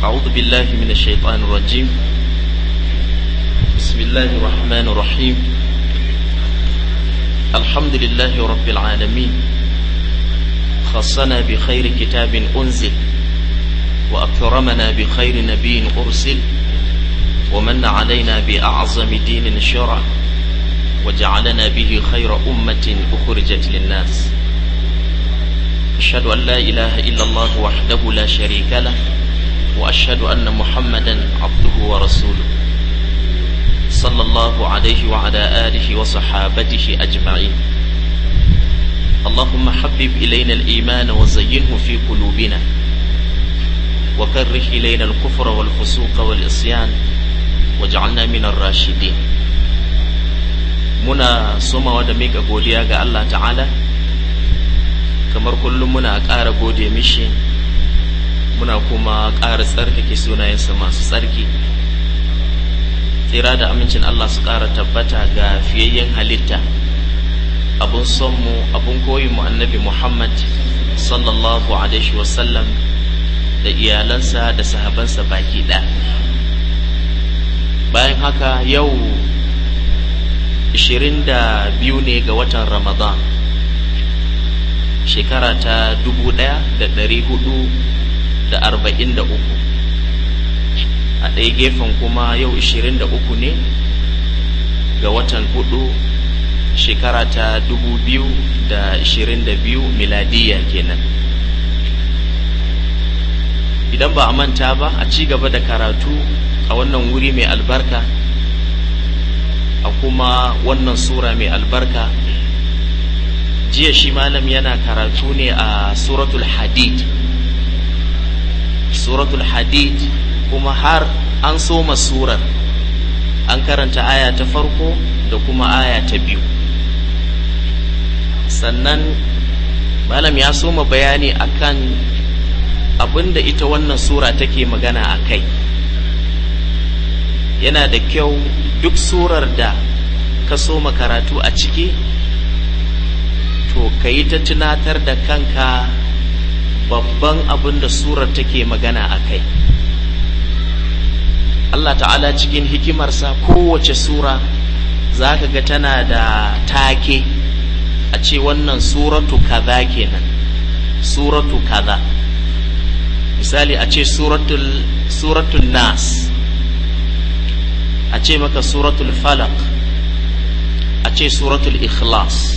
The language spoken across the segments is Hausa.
أعوذ بالله من الشيطان الرجيم بسم الله الرحمن الرحيم الحمد لله رب العالمين خصنا بخير كتاب أنزل وأكرمنا بخير نبي أرسل ومن علينا بأعظم دين شرع وجعلنا به خير أمة أخرجت للناس أشهد أن لا إله إلا الله وحده لا شريك له وأشهد أن محمدا عبده ورسوله صلى الله عليه وعلى آله وصحابته أجمعين اللهم حبب إلينا الإيمان وزينه في قلوبنا وكره إلينا الكفر والفسوق والإصيان واجعلنا من الراشدين muna somawa da mika godiya ga Allah ta'ala kamar kullum muna ƙara gode mishi muna kuma ƙara tsarkake sunayensa masu tsarki tsira da amincin Allah su ƙara tabbata ga fiyayyen halitta abun sonmu abun koyinmu annabi Muhammad sallallahu alaihi wasallam da iyalansa da sahabansa baki ɗaya bayan haka yau 22 ne ga watan Ramadan shekara ta 1443 a ɗaya gefen kuma yau 23 ne ga watan hudu shekara ta 2022 miladiya kenan idan ba a manta ba a ci gaba da karatu a wannan wuri mai albarka a kuma wannan sura mai albarka jiya shi malam yana karatu ne a suratul hadid suratul hadid kuma har an soma surar an karanta aya ta farko da kuma aya ta biyu sannan malam ya soma bayani akan abin da ita wannan sura take magana a kai yana da kyau duk surar da ka soma karatu a ciki to ka yi ta tunatar da kanka babban abin da surar take magana a kai Allah ta'ala cikin hikimarsa kowace sura za ka ga tana da take a ce wannan suratu kaza kenan suratu kaza misali a ce suratul, suratul nas a ce maka suratul falak a ce suratul ikhlas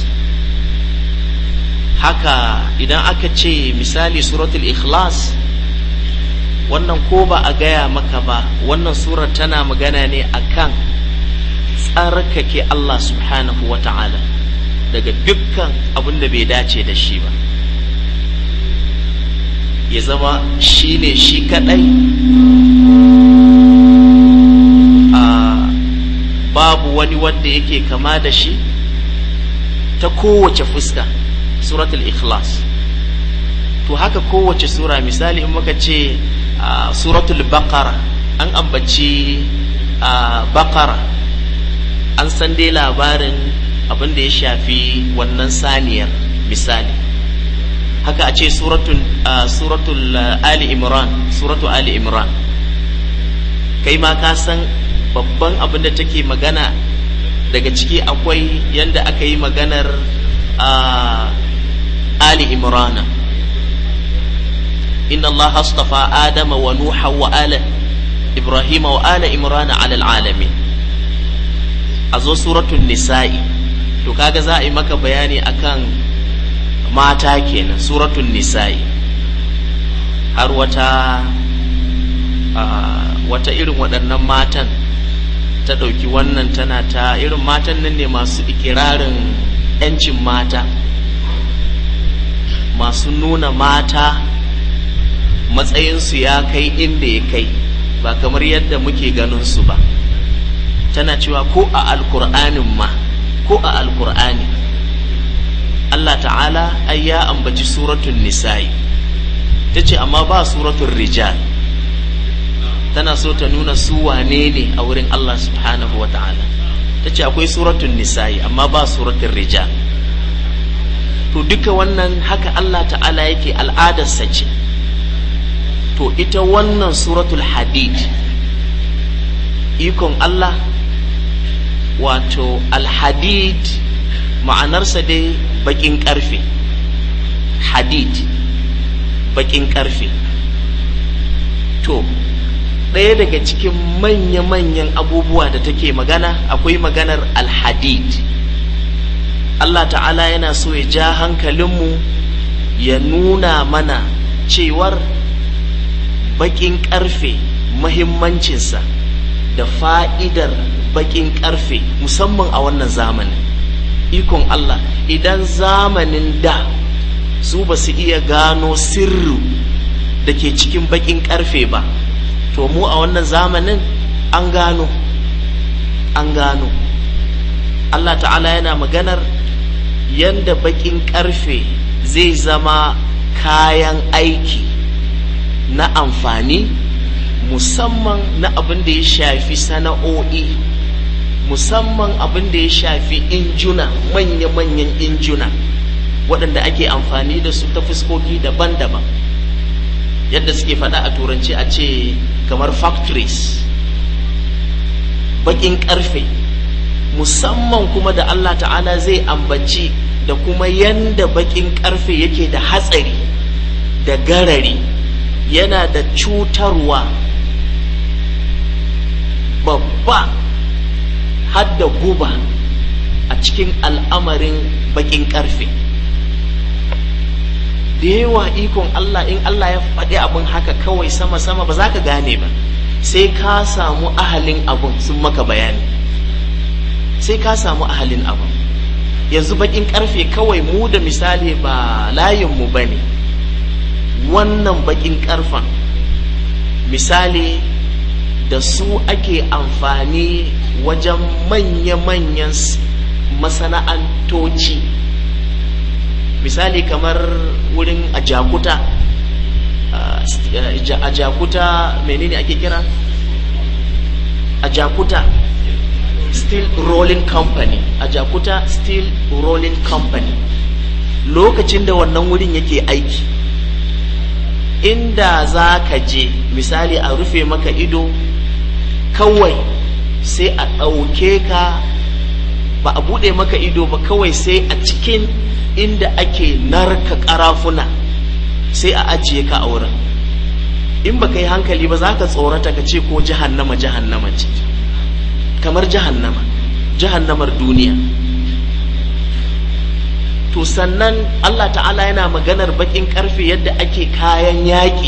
haka idan aka ce misali suratul ikhlas wannan ko ba a gaya maka ba wannan surar tana magana ne akan tsarkake Allah subhanahu wa ta'ala daga dukkan abin da bai dace da shi ba ya zama shi ne shi kadai babu wani wanda yake kama da shi ta kowace fuska suratul ikhlas to haka kowace sura misali in muka ce suratul baqara an ambaci baqara an san dai labarin abin da ya shafi wannan saniyar misali haka a ce suratul ali imran suratul ali imran kai ma ka san babban abin da take magana daga ciki akwai yadda aka yi maganar ali imrana inna allaha astafa adama wa nuha wa ala ibrahima wa ala imrana ala alamin a zo suratun nisa'i to kaga za a yi maka bayani akan mata kenan suratun nisa'i har wata wata irin waɗannan matan ta ɗauki wannan tana ta irin matan nan ne masu ikirarin 'yancin mata masu nuna mata matsayinsu ya kai inda ya kai ba kamar yadda muke ganin su ba tana cewa ko a alkur'anin ma ko a alkur'ani Allah ta'ala ai ya ambaci suratun nisa'i ta ce amma ba suratun rijal tana so ta nuna su wane ne a wurin Allah subhanahu wa ta'ala ta ce akwai suratun nisa'i amma ba suratun rijal to duka wannan haka Allah ta'ala yake al'adarsa ce to ita wannan suratul hadid ikon Allah wato alhadid ma'anarsa dai bakin karfe hadid bakin karfe to ɗaya daga cikin manya-manyan abubuwa da take magana akwai maganar alhadid Allah ta'ala yana so ya ja hankalinmu ya nuna mana cewar bakin karfe mahimmancinsa da fa'idar bakin karfe musamman a wannan zamanin ikon Allah idan zamanin da su ba su iya gano sirru da ke cikin bakin karfe ba to mu a wannan zamanin an gano an gano Allah ta'ala yana maganar yanda bakin karfe zai zama kayan aiki na amfani musamman na abin da ya shafi sana'o'i musamman abin da ya shafi injuna manya-manyan injuna waɗanda ake amfani da su ta fuskoki daban-daban yadda suke faɗa a turanci a ce kamar factories baƙin ƙarfe musamman kuma da Allah ta'ala zai ambaci da kuma yanda baƙin ƙarfe yake da hatsari da garari yana da cutarwa babba hadda guba a cikin al'amarin baƙin ƙarfe da yawa ikon Allah in Allah ya faɗi abin haka kawai sama-sama ba za ka gane ba sai ka samu ahalin abin sun maka bayani sai ka samu ahalin abin yanzu baƙin ƙarfe kawai mu da misali ba layinmu ba ne wannan baƙin ƙarfen misali da su ake amfani wajen manya-manyan masana'antoci misali kamar wurin ajakuta ajakuta menene ake kira ajakuta steel rolling company ajakuta steel rolling company lokacin da wannan wurin yake aiki inda za ka je misali a rufe maka ido kawai sai a ɗauke ka ba a buɗe maka ido ba kawai sai a cikin inda ake narka ƙarafuna sai a ajiye ka a wurin in ba ka yi hankali ba za ka tsorata ka ce ko jahannama jahannama ce kamar jahannama jahannamar duniya to sannan Allah ta'ala yana maganar bakin karfe yadda ake kayan yaƙi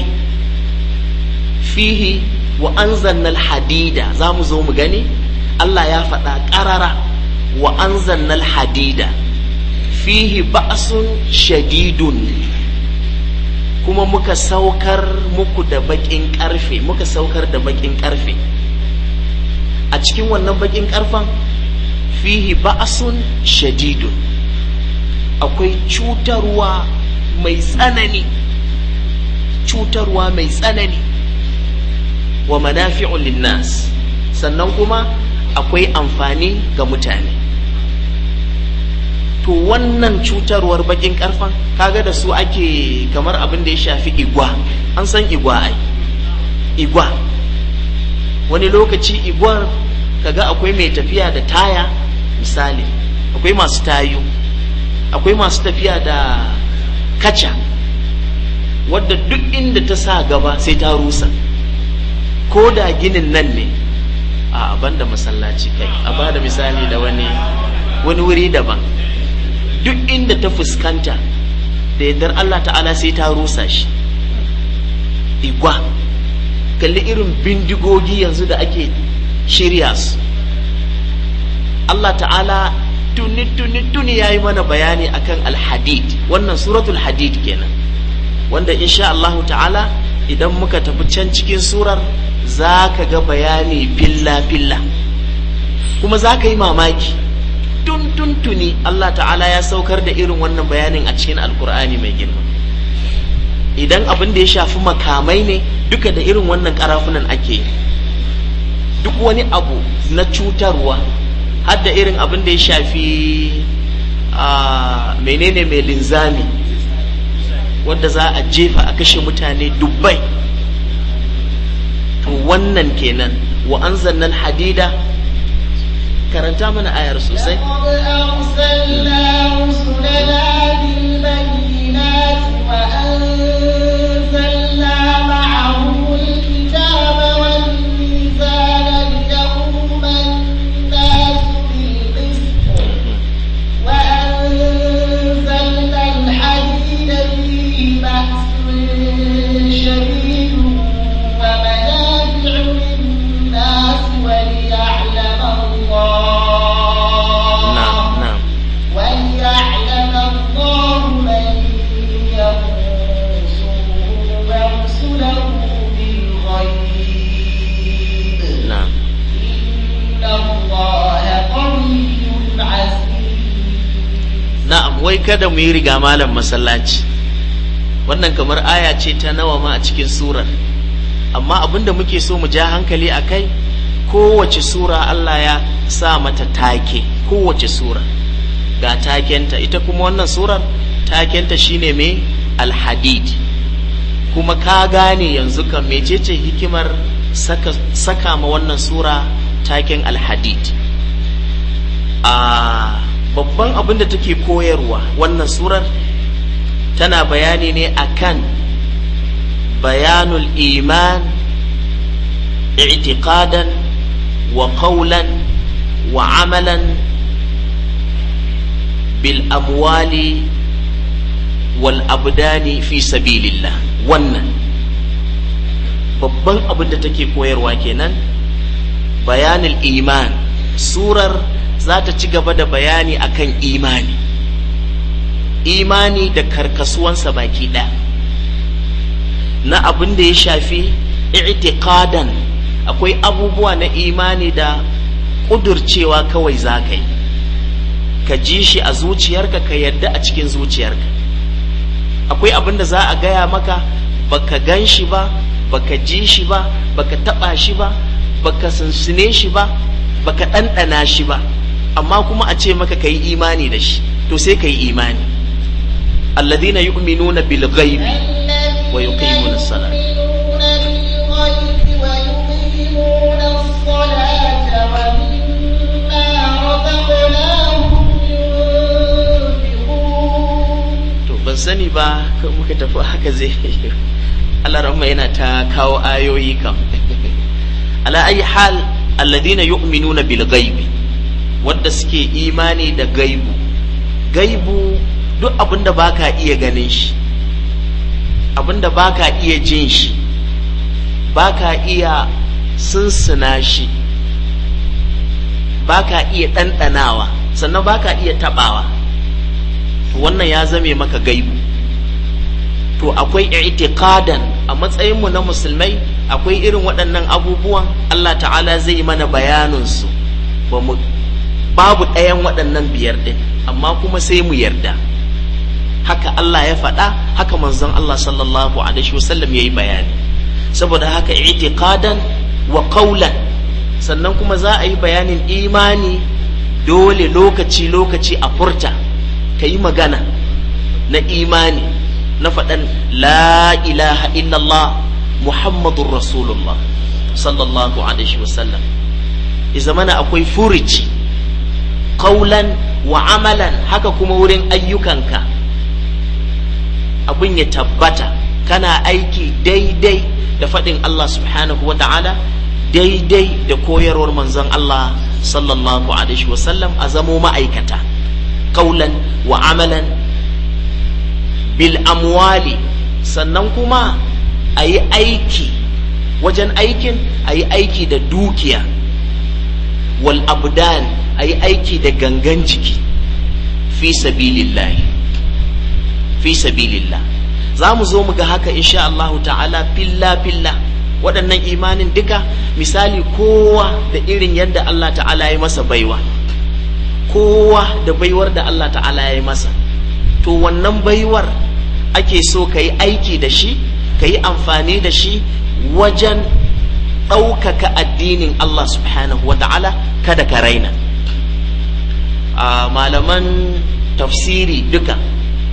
fihi wa anzannal hadida za mu zo mu gani Allah ya faɗa ƙarara wa anzannal hadida fihi ba'sun shadidun kuma muka saukar muku da bakin karfe muka saukar da bakin karfe a cikin wannan bakin karfen fihi ba'sun shadidun akwai cutarwa mai tsanani cutarwa mai tsanani wa manafi'un linnas sannan kuma akwai amfani ga mutane to wannan cutarwar bakin karfan kaga da su ake kamar abin da ya shafi igwa an san igwa ai igwa wani lokaci igwar kaga akwai mai tafiya da taya misali akwai masu tayu akwai masu tafiya da kaca wadda duk inda ta sa gaba sai ta rusa ko da ginin nan ne a banda masallaci kai a ba da misali da wani wani wuri daban duk inda ta fuskanta da yardar Allah ta'ala sai ta rusa shi igwa kalli irin bindigogi yanzu da ake shirya su Allah ta'ala tuni tuni tuni ya yi mana bayani akan alhadid wannan suratul hadid kenan wanda insha Allahu ta'ala idan muka tafi can cikin surar za ka ga bayani filla filla kuma za ka yi mamaki tun tun tuni Allah ta'ala ya saukar da irin wannan bayanin a cikin alkur'ani mai girma idan abin da ya shafi makamai ne duka da irin wannan karafunan ake duk wani abu na cutarwa har da irin abin da ya shafi a menene mai linzami wadda za a jefa a kashe mutane dubbai wannan kenan wa anzalna hadida karanta mana ayar sosai wai kada mu yi riga malam masallaci wannan kamar aya ce ta nawa ma a cikin surar amma abinda muke so mu ja hankali a kai kowace sura Allah ya sa mata take kowace sura ga takenta ita kuma wannan surar takenta shine mai alhadid kuma ka gane yanzu kan mecece hikimar saka, saka ma wannan sura taken alhadid a babban abin da take koyarwa wannan surar tana bayani ne akan bayanul iman i'tiqadan wa qawlan wa amalan bil amwali wal abdani fi sabilillah wannan babban abin da take koyarwa kenan bayanul iman surar za ta ci gaba da bayani akan imani imani da karkasuwansa baki ɗaya na abin da ya shafi i'tiqadan akwai abubuwa na imani da ƙudurcewa kawai za ka yi ka ji shi a zuciyarka ka yadda a cikin zuciyarka akwai abin da za a gaya maka baka gan shi ba baka ji shi ba baka taɓa shi ba baka sunsune shi ba baka ɗanɗana shi ba amma kuma a ce maka ka yi imani da shi to sai ka yi imani alladhina yu'minuna bil ghaibi wa yuqimuna as-salat to ban sani ba kan muka tafi haka zai Allah rahma yana ta kawo ayoyi kam ala ayi hal alladhina yu'minuna bil ghaibi wanda suke imani da gaibu gaibu duk abinda baka iya ganin shi abinda baka iya jin shi baka iya sunsuna shi baka iya ɗanɗanawa sannan baka iya taɓawa wannan ya zame maka gaibu to akwai i'tiqadan a matsayinmu na musulmai akwai irin waɗannan abubuwan Allah ta'ala zai mana bayaninsu ba mu babu ɗayan waɗannan biyar ɗin amma kuma sai mu yarda haka Allah ya faɗa haka manzon Allah sallallahu alaihi wasallam ya yi bayani saboda haka i'tiqadan wa qawlan sannan kuma za a yi bayanin imani dole lokaci lokaci a furta ka yi magana na imani na faɗan la ilaha illallah muhammadun rasulullah sallallahu alaihi wasallam ya zamana akwai furici kaulan wa amalan haka kuma wurin ayyukanka abin ya tabbata kana aiki daidai da faɗin Allah subhanahu wa ta'ala daidai da koyarwar manzon Allah sallallahu alaihi wasallam a zamo ma'aikata kaulan wa amalan bil amwali sannan kuma a yi aiki wajen aikin a yi aiki da dukiya wal abdan a yi aiki da gangan jiki fi sabilillahi fi sabilillah za mu zo mu ga haka insha Allah ta'ala filla filla waɗannan imanin duka misali kowa da irin yadda Allah ta'ala ya masa baiwa kowa da baiwar da Allah ta'ala ya masa to wannan baiwar ake so ka yi aiki da shi ka yi amfani da shi wajen ɗaukaka addinin Allah subhanahu wa ta'ala kada ka raina a malaman tafsiri duka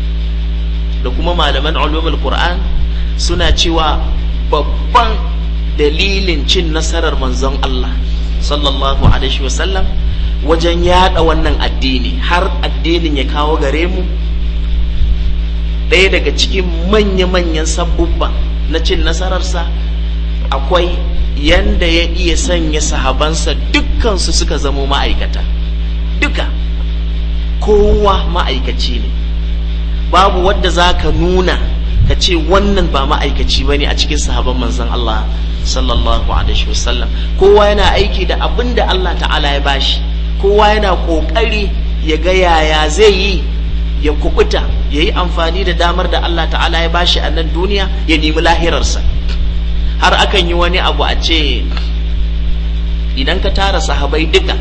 da kuma malaman ulumul Qur'an suna cewa babban dalilin cin nasarar manzon Allah sallallahu alaihi wasallam wajen yada wannan addini har addinin ya kawo gare mu ɗaya daga cikin manya-manyan sabubba na cin nasararsa akwai yanda ya iya sanya sahabansa dukkansu suka zamo ma'aikata duka kowa ma'aikaci ne babu wadda za ka nuna ka ce wannan ba ma'aikaci ba ne a cikin sahaban manzon Allah sallallahu alaihi wasallam kowa yana aiki da abin da Allah ta'ala ya bashi kowa yana ƙoƙari ya ga yaya zai yi ya kubuta ya yi amfani da damar da Allah ta'ala ya bashi a nan duniya ya nemi lahirarsa har akan yi wani abu a ce idan ka tara sahabai duka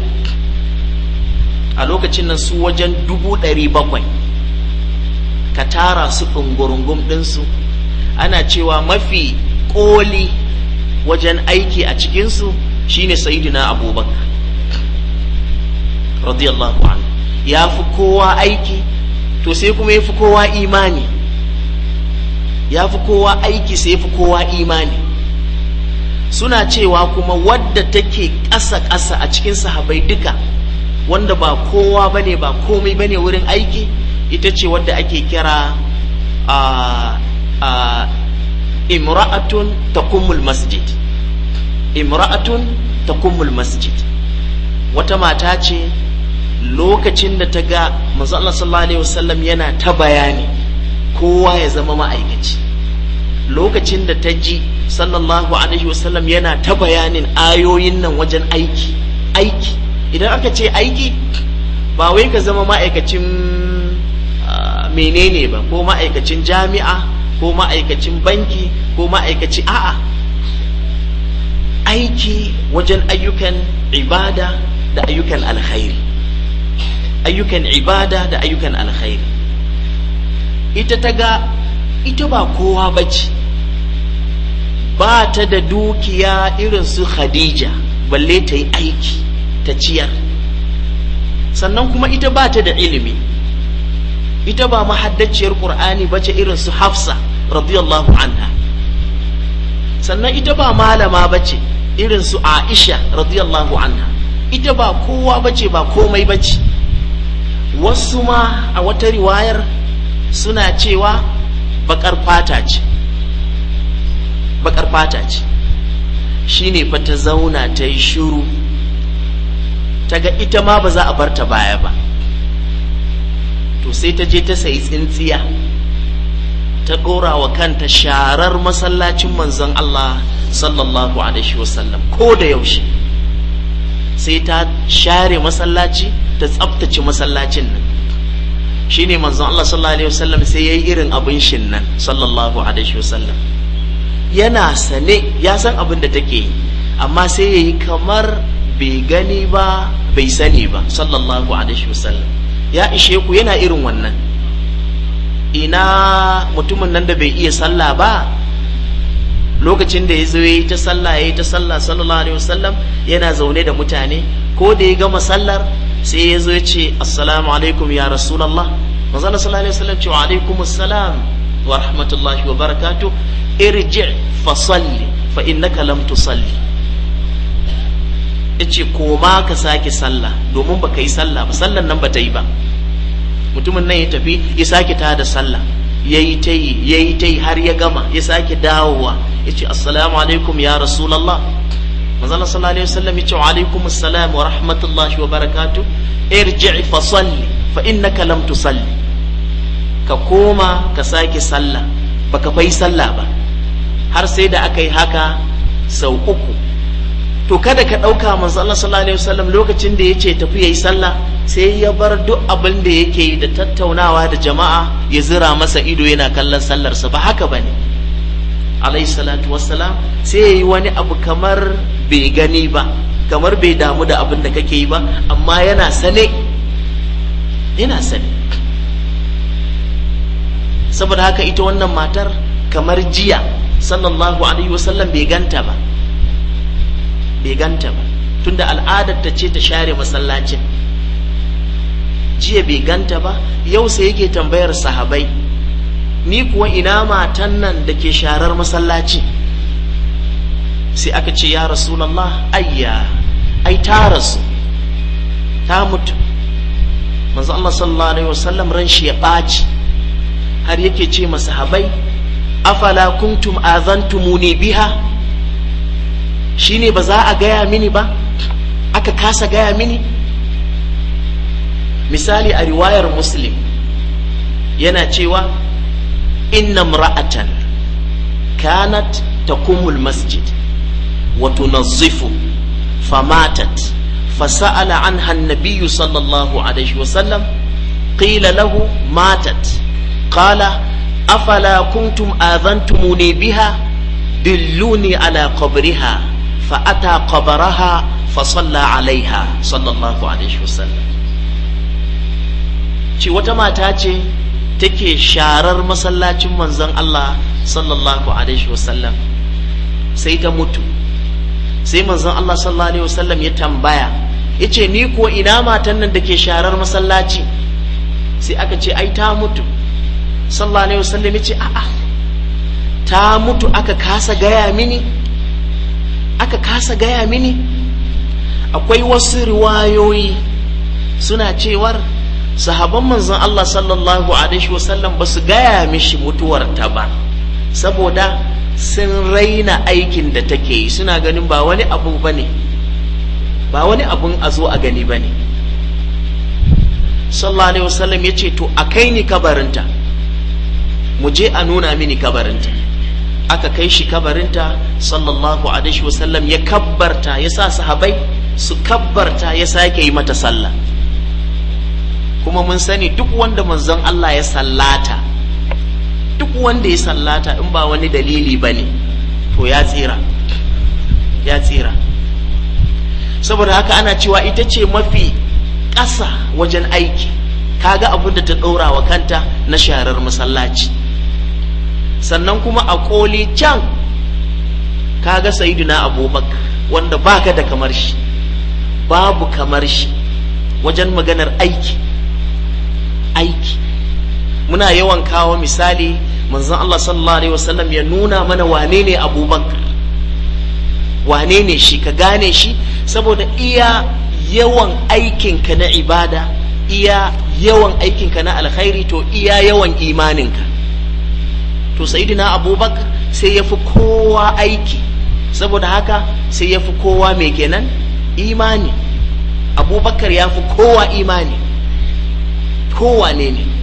a lokacin nan su wajen dubu ɗari bakwai ka tara su ɗungurungum ɗinsu ana cewa mafi ƙoli wajen aiki a cikinsu shine sayidina abubakar radiyallahu anhu ya fi kowa aiki to sai kuma ya fi kowa imani ya fi kowa aiki sai ya fi kowa imani suna cewa kuma wadda take ƙasa-ƙasa a cikin sahabai duka wanda ba kowa bane ba komai bane wurin aiki ita ce wadda ake kira a a imra'atun takummul masjid imra'atun takummul masjid wata mata ce lokacin da ta ga manzo Allah sallallahu alaihi wasallam yana ta bayani kowa ya zama ma'aikaci lokacin da ta ji sallallahu alaihi wasallam yana ta bayanin ayoyin nan wajen aiki aiki idan aka ce aiki ba wai ka zama ma'aikacin menene ba ko ma'aikacin jami'a ko ma'aikacin banki ko ma'aikaci a'a aiki wajen ayyukan ibada da ayyukan alkhairi ayyukan ibada da ayyukan alkhairi ita ta ga ita ba kowa bace ba ta da dukiya irin su khadija balle ta yi aiki ta ciyar sannan kuma ita ba ta da ilimi ita ba mahaddaciyar qur'ani bace irin su hafsa radiyallahu anha sannan ita ba malama bace irin su aisha radiyallahu anha ita ba kowa bace ba komai bace wasu ma a wata riwayar suna cewa bakar fata ce bakar fata ce shine fa ta zauna ta yi shiru ta ga ita ma ba za a bar ta baya ba to sai ta je ta sayi tsintsiya ta ɗora wa kanta sharar masallacin manzon Allah sallallahu alaihi wasallam ko da yaushe sai ta share masallaci ta tsabtace masallacin nan shine manzon Allah sallallahu alaihi wasallam sai yayi irin abin shin nan sallallahu alaihi wasallam yana sane ya san abin da take yi amma sai yayi kamar bai gani ba bai sani ba sallallahu alaihi wasallam ya ishe ku yana irin wannan ina mutumin nan da bai iya sallah ba lokacin da ya zo yi ta sallah ya yi ta sallah sallallahu alaihi wasallam yana zaune da mutane ko da ya gama sallar sai ya zo ya ce assalamu alaikum ya rasulallah manzo sallallahu alaihi wasallam ce wa alaikum assalam wa rahmatullahi wa barakatuh irji fa salli fa innaka lam tusalli yace koma ka sake sallah domin baka yi sallah ba sallan nan bata yi ba mutumin nan ya tafi ya sake ta da sallah yayi ta yi yayi ta yi har ya gama ya sake dawowa yace assalamu alaikum ya rasulullah manzo Allah sallallahu alaihi wasallam yace wa alaikum assalam wa rahmatullahi wa barakatuh irji fa salli fa innaka lam tusalli ka koma ka sake sallah baka fai sallah ba har sai da aka yi haka sau uku to kada ka ɗauka manzo Allah sallallahu alaihi wasallam lokacin da yace tafi yayi sallah sai ya bar duk abin da yake yi da tattaunawa da jama'a ya zira masa ido yana kallon sallarsa ba haka bane alaihi salatu wassalam sai yayi wani abu kamar bai gani ba kamar bai damu da abin da kake yi ba amma yana sane yana sane saboda haka ita wannan matar kamar jiya sallallahu alaihi wasallam bai ganta ba bai ganta ba tunda al'adar ta ce ta share masallacin jiya bai ganta ba yau sai yake tambayar sahabai ni kuwa ina matan nan da ke sharar masallaci sai aka ce ya rasulallah ayya ai ta rasu ta mutu manzo Allah sallallahu alaihi wasallam ran shi ya ɓaci har yake ce masahabai afala kuntum azantumuni biha shine ba za a gaya mini ba aka kasa gaya mini misali a riwayar muslim yana cewa inna mra'atan kanat taqumul masjid wa tunazzifu famatat فسأل عنها النبي صلى الله عليه وسلم قيل له ماتت قال أفلا كنتم آذنتموني بها دلوني على قبرها فأتى قبرها فصلى عليها صلى الله عليه وسلم ce wata mata ce take sharar masallacin manzon Allah sallallahu alaihi wasallam sai ta mutu sai manzon Allah sallallahu alaihi wasallam ya tambaya yace ni ko ina matan nan da ke sharar masallaci sai aka ce ai ta mutu sallallahu alaihi wasallam yace a'a ta mutu aka kasa gaya mini aka kasa gaya mini akwai wasu riwayoyi suna cewar sahaban manzon Allah sallallahu alaihi wasallam ba su gaya mishi mutuwarta ba saboda sun raina aikin da take yi suna ganin ba wani abu ba ne ba wani abun a zo a gani ba ne sallallahu alaihi wasallam ya ce to a kai ni kabarinta mu je a nuna mini kabarinta aka kai shi kabarinta sallallahu alaihi wasallam ya kabbarta ya sa sahabai su kabbarta ya sake yi mata sallah kuma mun sani duk wanda manzon Allah ya sallata duk wanda ya sallata in ba wani dalili ba ne to ya tsira ya tsira saboda haka ana cewa ita ce mafi ƙasa wajen aiki kaga abin da ta ɗora wa kanta na sharar masallaci sannan kuma a ƙoli can kaga sayiduna abubakar wanda baka da kamar shi babu kamar shi wajen maganar aiki aiki muna yawan kawo misali manzon Allah sallallahu alaihi wasallam ya nuna mana wane ne abubakar wane ne shi ka gane shi saboda iya yawan aikinka na ibada iya yawan aikinka na alkhairi to iya yawan imaninka to sayidina abubakar sai ya fi kowa aiki saboda haka sai ya fi kowa mai kenan imani abubakar ya fi kowa imani kowa ne ne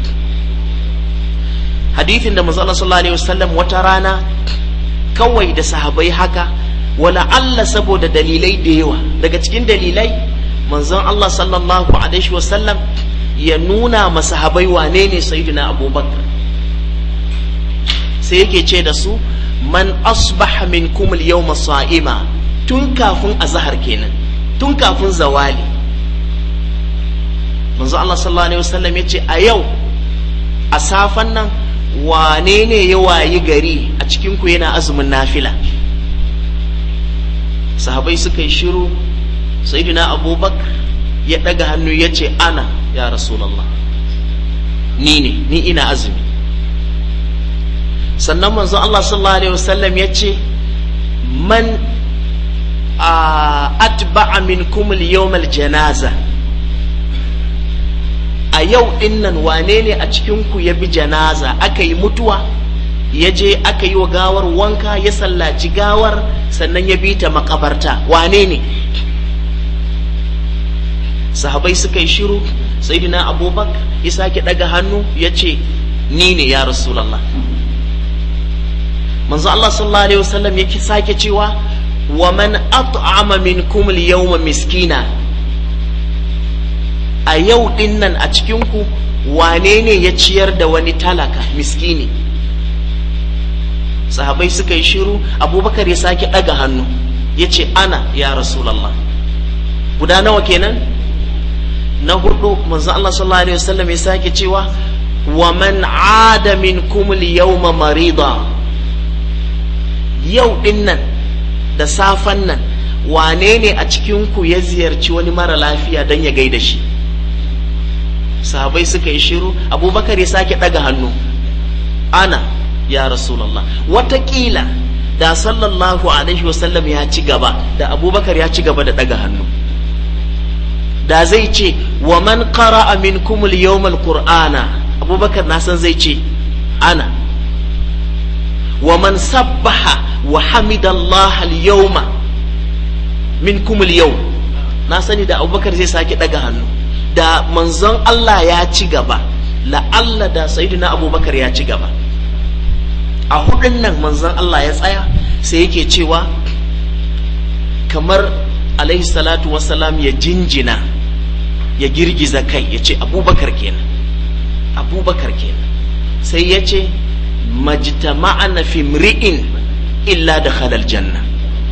hadithin da manzo sallallahu alaihi wasallam wata rana kawai da sahabai haka wala Allah saboda dalilai da yawa daga cikin dalilai manzon Allah sallallahu alaihi wasallam ya nuna masahabai wane ne sayyidina abubakar sai yake ce da su man asbaha minkum al-yawma sa'ima tun kafin azhar kenan tun kafin zawali manzo Allah sallallahu alaihi wasallam yace a yau a safan nan wane ne ya wayi gari a cikin ku yana azumin nafila sahabai suka yi shiru sayyidina abubakar ya daga hannu ya ce ana ya rasulallah ni ne ni ina azumi sannan manzo Allah sallallahu alaihi wasallam ya ce man atba'a minkum al-yawm al-janaza a yau dinnan wane ne a cikin ku ya bi janaza aka yi mutuwa ya je aka yi wa gawar wanka ya sallaci gawar sannan ya bi ta makabarta wane ne sahabai suka yi shiru sayyidina abubakar ya sake daga hannu ya ce ni ne ya rasulallah manzo Allah sallallahu alaihi wasallam ya sake cewa wa man at'ama minkum al-yawma miskina a yau din nan a cikin ku wane ne ya ciyar da wani talaka miskini sahabai suka yi shiru abubakar ya sake daga hannu ya ce ana ya rasulallah guda nawa kenan na hudu manzo Allah sallallahu alaihi wasallam ya sake cewa wa man ada minkum al-yawma marida yau din nan da safan nan wane ne a cikin ku ya ziyarci wani mara lafiya don ya gaida shi sahabai suka yi shiru abubakar ya sake daga hannu ana ya rasulallah watakila da sallallahu alaihi wasallam ya ci gaba da abubakar ya ci gaba da daga hannu da zai ce wa man qara'a minkum al-yawm al-qur'ana abubakar na san zai ce ana wa man sabbaha wa hamidallah al-yawma minkum al-yawm na sani da abubakar zai sake daga hannu da manzon Allah ya ci gaba la'alla da sayyidina abubakar ya ci gaba a hudun nan manzon Allah ya tsaya sai yake cewa kamar alaihi salatu wasalam ya jinjina ya girgiza kai ya ce abubakar kenan abubakar kenan sai ya ce majtama'ana fi mri'in illa da halal janna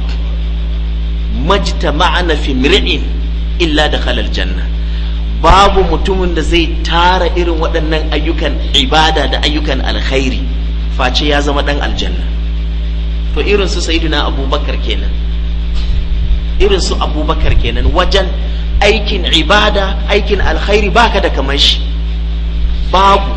majtama'ana fi mri'in illa da halal janna babu mutumin da zai tara irin waɗannan ayyukan ibada da ayyukan alkhairi face ya zama ɗan aljanna to irin su sayyidina abubakar kenan irin su abubakar kenan wajen aikin ibada aikin alkhairi baka da kamar shi babu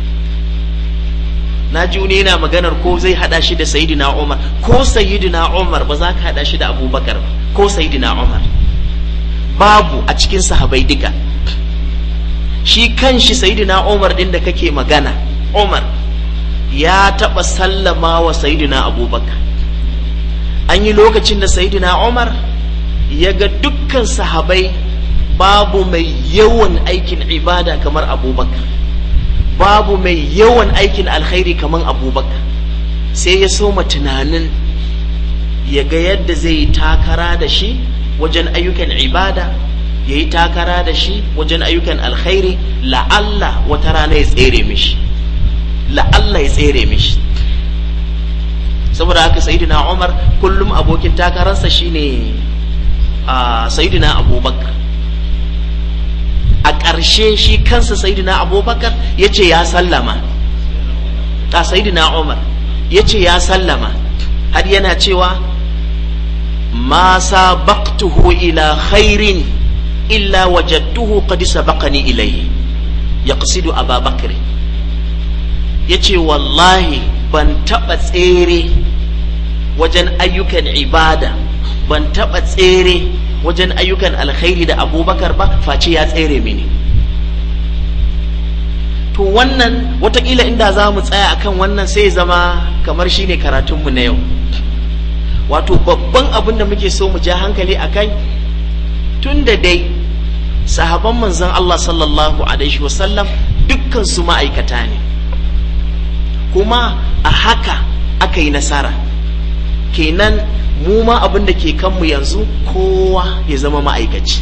na ji wani yana maganar ko zai hada shi da sayyidina umar ko sayyidina umar ba za ka hada shi da abubakar ba ko sayyidina umar babu a cikin sahabai duka shi kan shi sayyidina umar din da kake magana umar ya taɓa sallama wa sayyidina abubakar an yi lokacin da sayyidina umar ya ga dukkan sahabai babu mai yawan aikin ibada kamar abubakar babu mai yawan aikin alkhairi kamar abubakar sai ya soma tunanin ya ga yadda zai yi takara da shi wajen ayyukan ibada ya yi takara da shi wajen ayyukan alkhairi la'alla wata rana ya tsere mishi la'alla ya tsere mishi saboda haka sayidina umar kullum abokin takararsa shine a sayidina abubakar a ƙarshe shi kansa sayidina abubakar ya ce ya sallama a sayidina umar ya ce ya sallama har yana cewa ma sabaqtuhu ila khairin illa wajadtuhu qad sabaqani ilayhi yaqsidu aba bakr yace wallahi ban taba tsere wajen ayyukan ibada ban taba tsere wajen ayyukan alkhairi da abubakar ba face ya tsere mini to wannan watakila inda za mu tsaya akan wannan sai zama kamar shine karatunmu na yau wato babban abin da muke so mu ja hankali a kai tun da dai sahaban manzon Allah sallallahu alaihi wasallam dukkan su ma'aikata ne kuma a haka aka yi nasara kenan mu ma abin da ke kanmu yanzu kowa ya zama ma'aikaci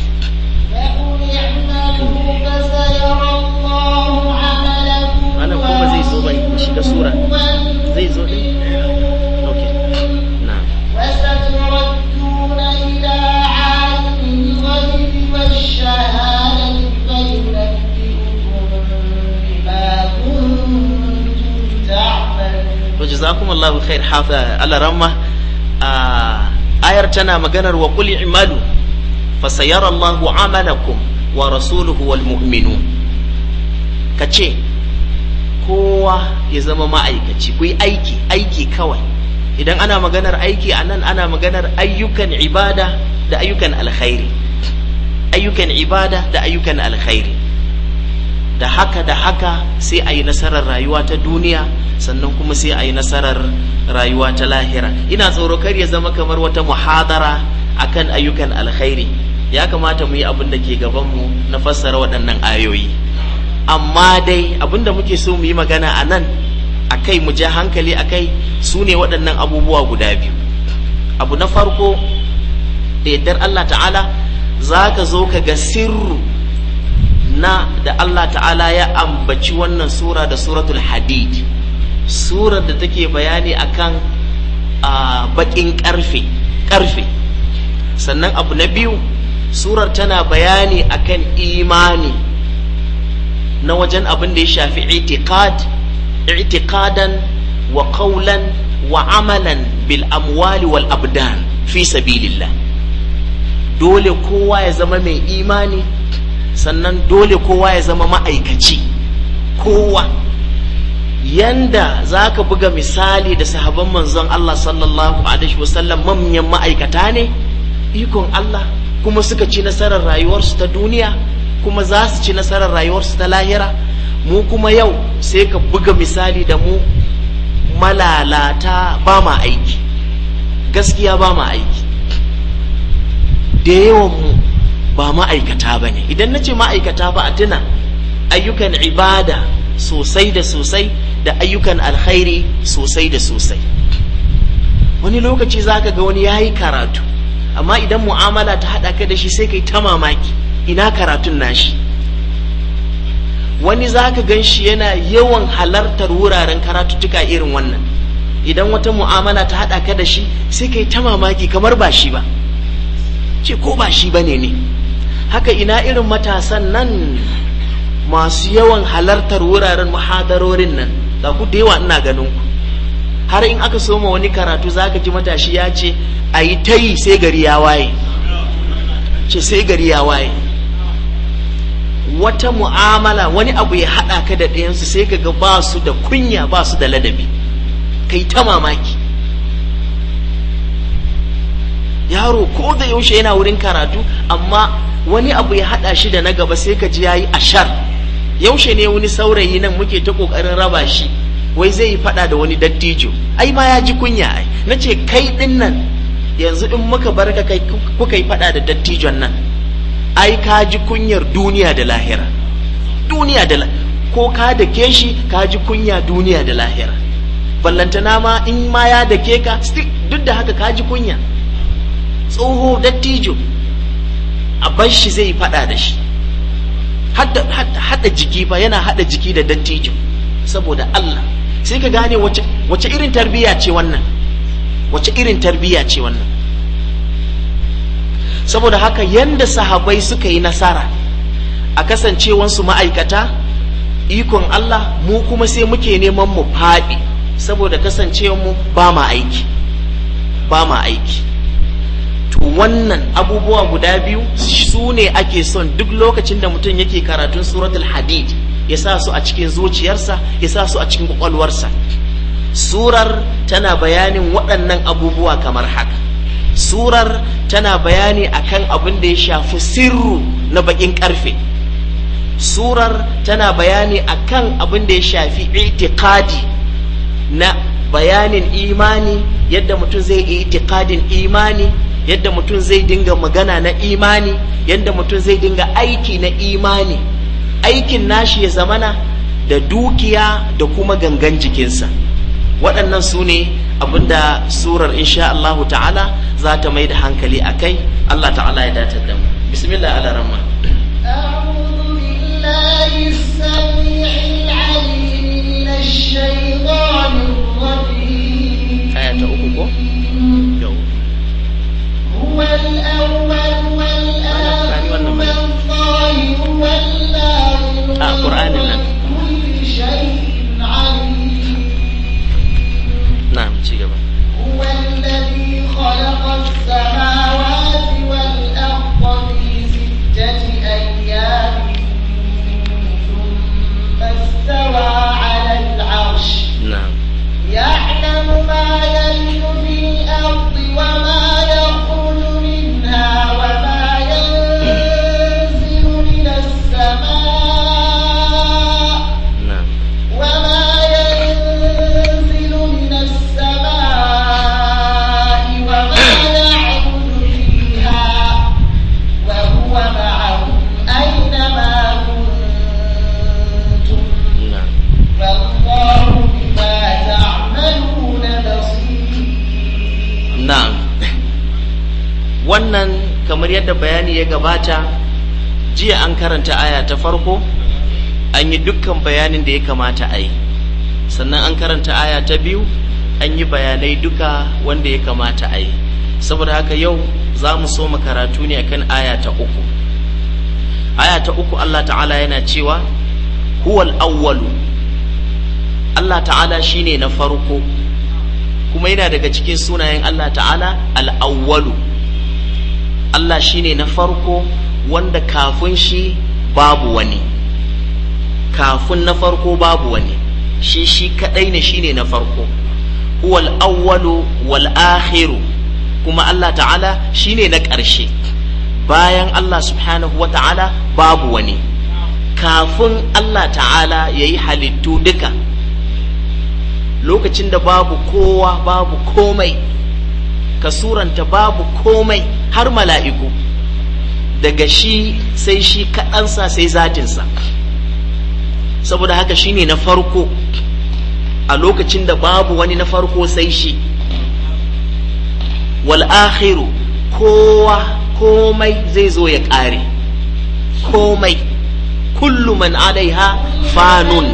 Malam kuma zai zo bai shiga sura zai zo ɗin okay na وستردون إلى عالم الغيب والشهادة فينبئكم بما كنتم تعملون to jazakumullahu khair hafa Allah ramma a ayar tana maganar wa qul i'malu fasayara Allahu amalakum wa rasuluhu wal mu'minun kace kowa ya zama ma'aikaci ku yi aiki aiki kawai idan ana maganar aiki a nan ana maganar ayyukan ibada da ayyukan alkhairi ayyukan ibada da ayyukan alkhairi da haka da haka sai a yi nasarar rayuwa ta duniya sannan kuma sai a yi nasarar rayuwa ta lahira ina tsoro kar ya zama kamar wata muhadara akan ayyukan alkhairi ya kamata mu yi abin da ke gabanmu na fassara waɗannan ayoyi amma dai abin da muke so mu yi magana a nan a kai mu ja hankali a kai su ne waɗannan abubuwa guda biyu abu na farko da yardar Allah ta'ala za ka zo ka ga sirru na da Allah ta'ala ya ambaci wannan sura da suratul hadid surar da take bayani akan a bakin karfe karfe sannan abu na biyu surar tana bayani akan imani na wajen abin da ya shafi itiqad i'tiqadan wa qawlan wa amalan bil amwali wal abdan fi sabilillah dole kowa ya zama mai imani sannan dole kowa ya zama ma'aikaci kowa yanda za ka buga misali da sahaban manzon Allah sallallahu alaihi wasallam manyan ma'aikata ne ikon Allah kuma suka ci nasarar rayuwarsu ta duniya kuma za su ci nasarar rayuwarsu ta lahira mu kuma yau sai ka buga misali da mu malalata ba ma aiki gaskiya ba ma aiki da yawan mu ba ma'aikata ba ne idan na ce ma'aikata ba a tuna ayyukan ibada sosai da sosai da ayyukan alkhairi sosai da sosai wani lokaci za ka ga wani ya yi karatu amma idan mu'amala ta haɗa ka da shi sai kai ta mamaki ina karatun nashi wani za ka gan shi yana yawan halartar wuraren karatuttuka irin wannan idan wata mu'amala ta haɗa ka da shi sai kai ta mamaki kamar ba shi ba ce ko ba shi ba ne ne haka ina irin matasan nan masu yawan halartar wuraren muhadarorin nan ga ku da yawa ina ganin ku har in aka soma wani karatu zaka ji matashi ya ce a yi ta yi sai gari ya waye ce sai gari ya waye wata mu'amala wani abu ya haɗa ka da ɗayansu sai ka ga ba su da kunya ba su da ladabi kai ta mamaki yaro ko da yaushe yana wurin karatu amma wani abu ya haɗa shi da na gaba sai ka ji ya yi ashar yaushe ne wani saurayi nan muke ta ƙoƙarin raba shi wai zai yi faɗa da wani dattijo ai ma ya ji kunya ai na ce kai ɗin nan yanzu in muka bar ka kai kuka yi faɗa da dattijon nan ai ka ji kunyar duniya da lahira duniya da ko ka da ke shi ka ji kunya duniya da lahira ballantana ma in ma ya da ke ka duk da haka ka ji kunya tsoho dattijo a bar shi zai faɗa da shi hada jiki fa yana hada jiki da dattijo saboda Allah sai ka gane wace irin tarbiyya ce wannan wace irin tarbiyya ce wannan saboda haka yanda sahabai suka yi nasara a kasancewansu ma'aikata ikon Allah mu kuma sai muke neman mu faɗi saboda kasancewanmu ba ma aiki ba ma aiki to wannan abubuwa guda biyu su ne ake son duk lokacin da mutum yake karatun suratul hadid ya sa su a cikin zuciyarsa ya sa su a cikin kwakwalwarsa surar tana bayanin waɗannan abubuwa kamar haka surar tana bayani akan abin da ya shafi sirru na bakin karfe surar tana bayani akan abin da ya shafi itikadi na bayanin imani yadda mutum zai yi itikadin imani yadda mutum zai dinga magana na imani yadda mutum zai dinga aiki na imani aikin nashi ya zamana da dukiya da kuma gangan jikinsa waɗannan su ne abinda surar insha Allahu ta'ala za ta mai da hankali a kai Allah ta'ala ya datar da mu bismillah ala rahman أعوذ بالله السميع العليم من الشيطان الرجيم aya ta uku ko yau هو الأول والآخر والظاهر والباطن آه، قرآن لنا. كل شيء عليم na'am ci gaba هو الذي خلق السماوات والأرض في ستة أيام ثم استوى على العرش na'am يعلم ما يلج في الأرض وما يخرج منها وما ينزل من السماء na'am وما ينزل من السماء وما يعرج فيها وهو معهم أينما كنتم na'am والله بما تعملون بصير na'am wannan kamar yadda bayani ya gabata jiya an karanta aya ta farko an yi dukkan bayanin da ya kamata a yi sannan an karanta aya ta biyu an yi bayanai duka wanda ya kamata a yi saboda haka yau za mu so mu karatu ne akan aya ta uku aya ta uku Allah ta'ala yana cewa huwal awwalu Allah ta'ala shine na farko kuma yana daga cikin sunayen Allah ta'ala al'awwalu Allah shine na farko wanda kafin shi babu wani kafin na farko babu wani shi shi kadai ne shine na farko huwal awwalu wal akhiru kuma Allah ta'ala shine na ƙarshe bayan Allah subhanahu wa ta'ala babu wani kafin Allah ta'ala ya yi halittu duka lokacin da babu kowa babu komai ka suranta babu komai har mala'iku daga shi sai shi kaɗansa sai zatinsa saboda haka shine na farko a lokacin da babu wani na farko sai shi wal akhiru kowa komai zai zo ya ƙare komai kullu man alaiha fanun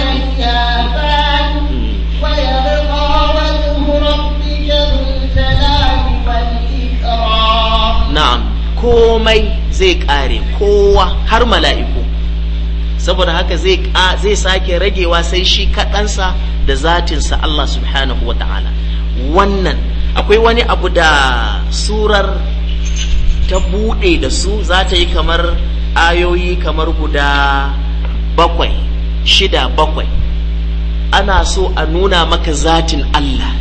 na'am komai zai ƙare kowa har mala'iku saboda haka zai sake ragewa sai shi kaɗansa da zatinsa Allah subhanahu wa ta'ala wannan akwai wani abu da surar ta buɗe da su za ta yi kamar ayoyi kamar guda bakwai shida bakwai ana so a nuna maka zatin Allah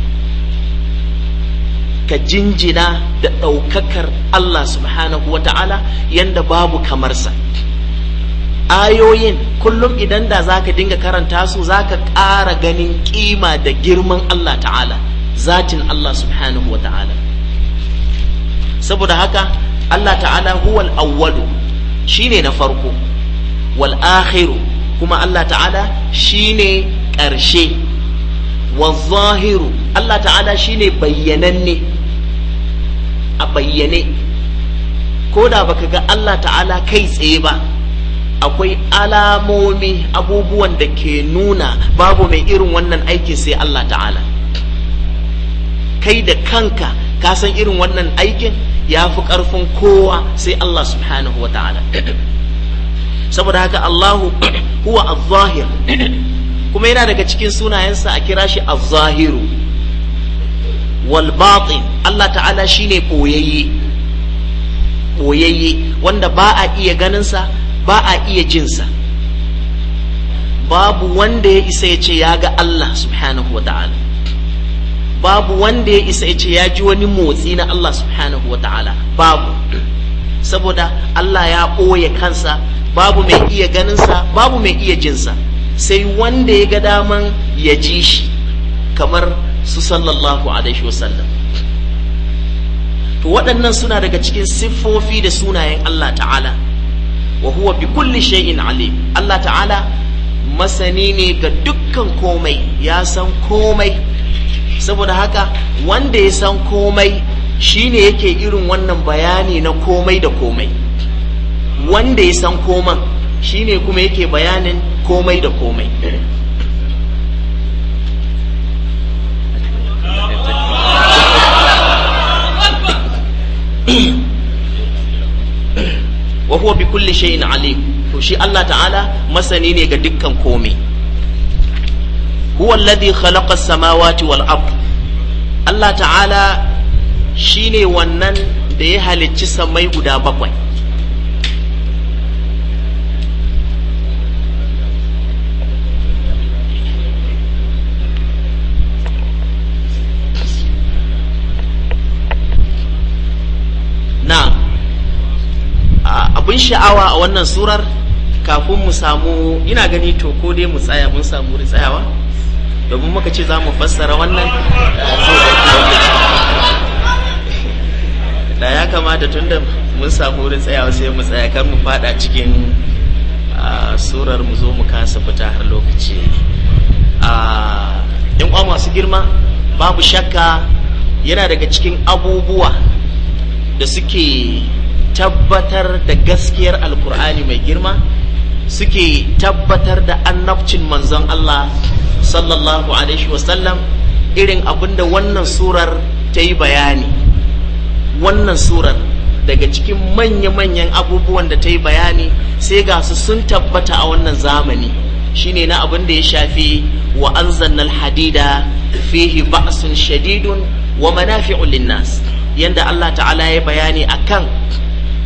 ka jinjina da ɗaukakar Allah subhanahu wa ta'ala yanda babu kamarsa ayoyin kullum idan da za ka dinga karanta su za ka ƙara ganin ƙima da girman Allah ta'ala zatin Allah subhanahu wa ta'ala saboda haka Allah ta'ala huwal awwalu shine na farko wal akhiru kuma Allah ta'ala shine ƙarshe wal zahiru Allah ta'ala shine bayyananne a bayyane ko da baka ga Allah ta'ala kai tsaye ba akwai alamomi abubuwan da ke nuna babu mai irin wannan aikin sai Allah ta'ala kai da kanka ka san irin wannan aikin ya fi ƙarfin kowa sai Allah subhanahu wa ta'ala saboda haka Allahu huwa az-zahir kuma yana daga cikin sunayensa a kira shi az-zahiru wal batin Allah ta'ala shine boyayye boyayye wanda ba a iya ganinsa ba a iya jinsa babu wanda ya isa ya ce ya ga Allah subhanahu wa ta'ala babu wanda ya isa ya ce ya ji wani motsi na Allah subhanahu wa ta'ala babu saboda Allah ya ɓoye kansa babu mai iya ganinsa babu mai iya jinsa sai wanda ya ga daman ya ji shi kamar su sallallahu alaihi wasallam to waɗannan suna daga cikin siffofi da sunayen Allah ta'ala wa huwa bi kulli shay'in alim Allah ta'ala masani ne ga dukkan komai ya san komai saboda haka wanda ya san komai shine yake irin wannan bayani na komai da komai wanda ya san koman shine kuma yake bayanin komai da komai wa huwa bi kulli shay'in alim to shi Allah ta'ala masani ne ga dukkan komai huwa alladhi khalaqa as-samawati wal ard Allah ta'ala shine wannan da ya halicci samai guda bakwai na abin sha'awa a wannan surar kafin mu samu ina gani to ko dai mu tsaya mun samu wurin tsayawa domin muka ce za mu fassara wannan da ya kamata tunda mun samu wurin tsayawa sai mu tsaya kar mu fada cikin surar mu zo mu kasa fita har lokaci yan uwa masu girma babu shakka yana daga cikin abubuwa da suke tabbatar da gaskiyar alkur'ani mai girma suke tabbatar da annabcin manzon Allah sallallahu alaihi wasallam irin abinda wannan surar ta yi bayani wannan surar daga cikin manya-manyan abubuwan da ta yi bayani sai ga su sun tabbata a wannan zamani shine na abin da ya shafi wa anzannal hadida fihi ba'sun shadidun wa manafi'un linnas yanda Allah ta'ala ya bayani akan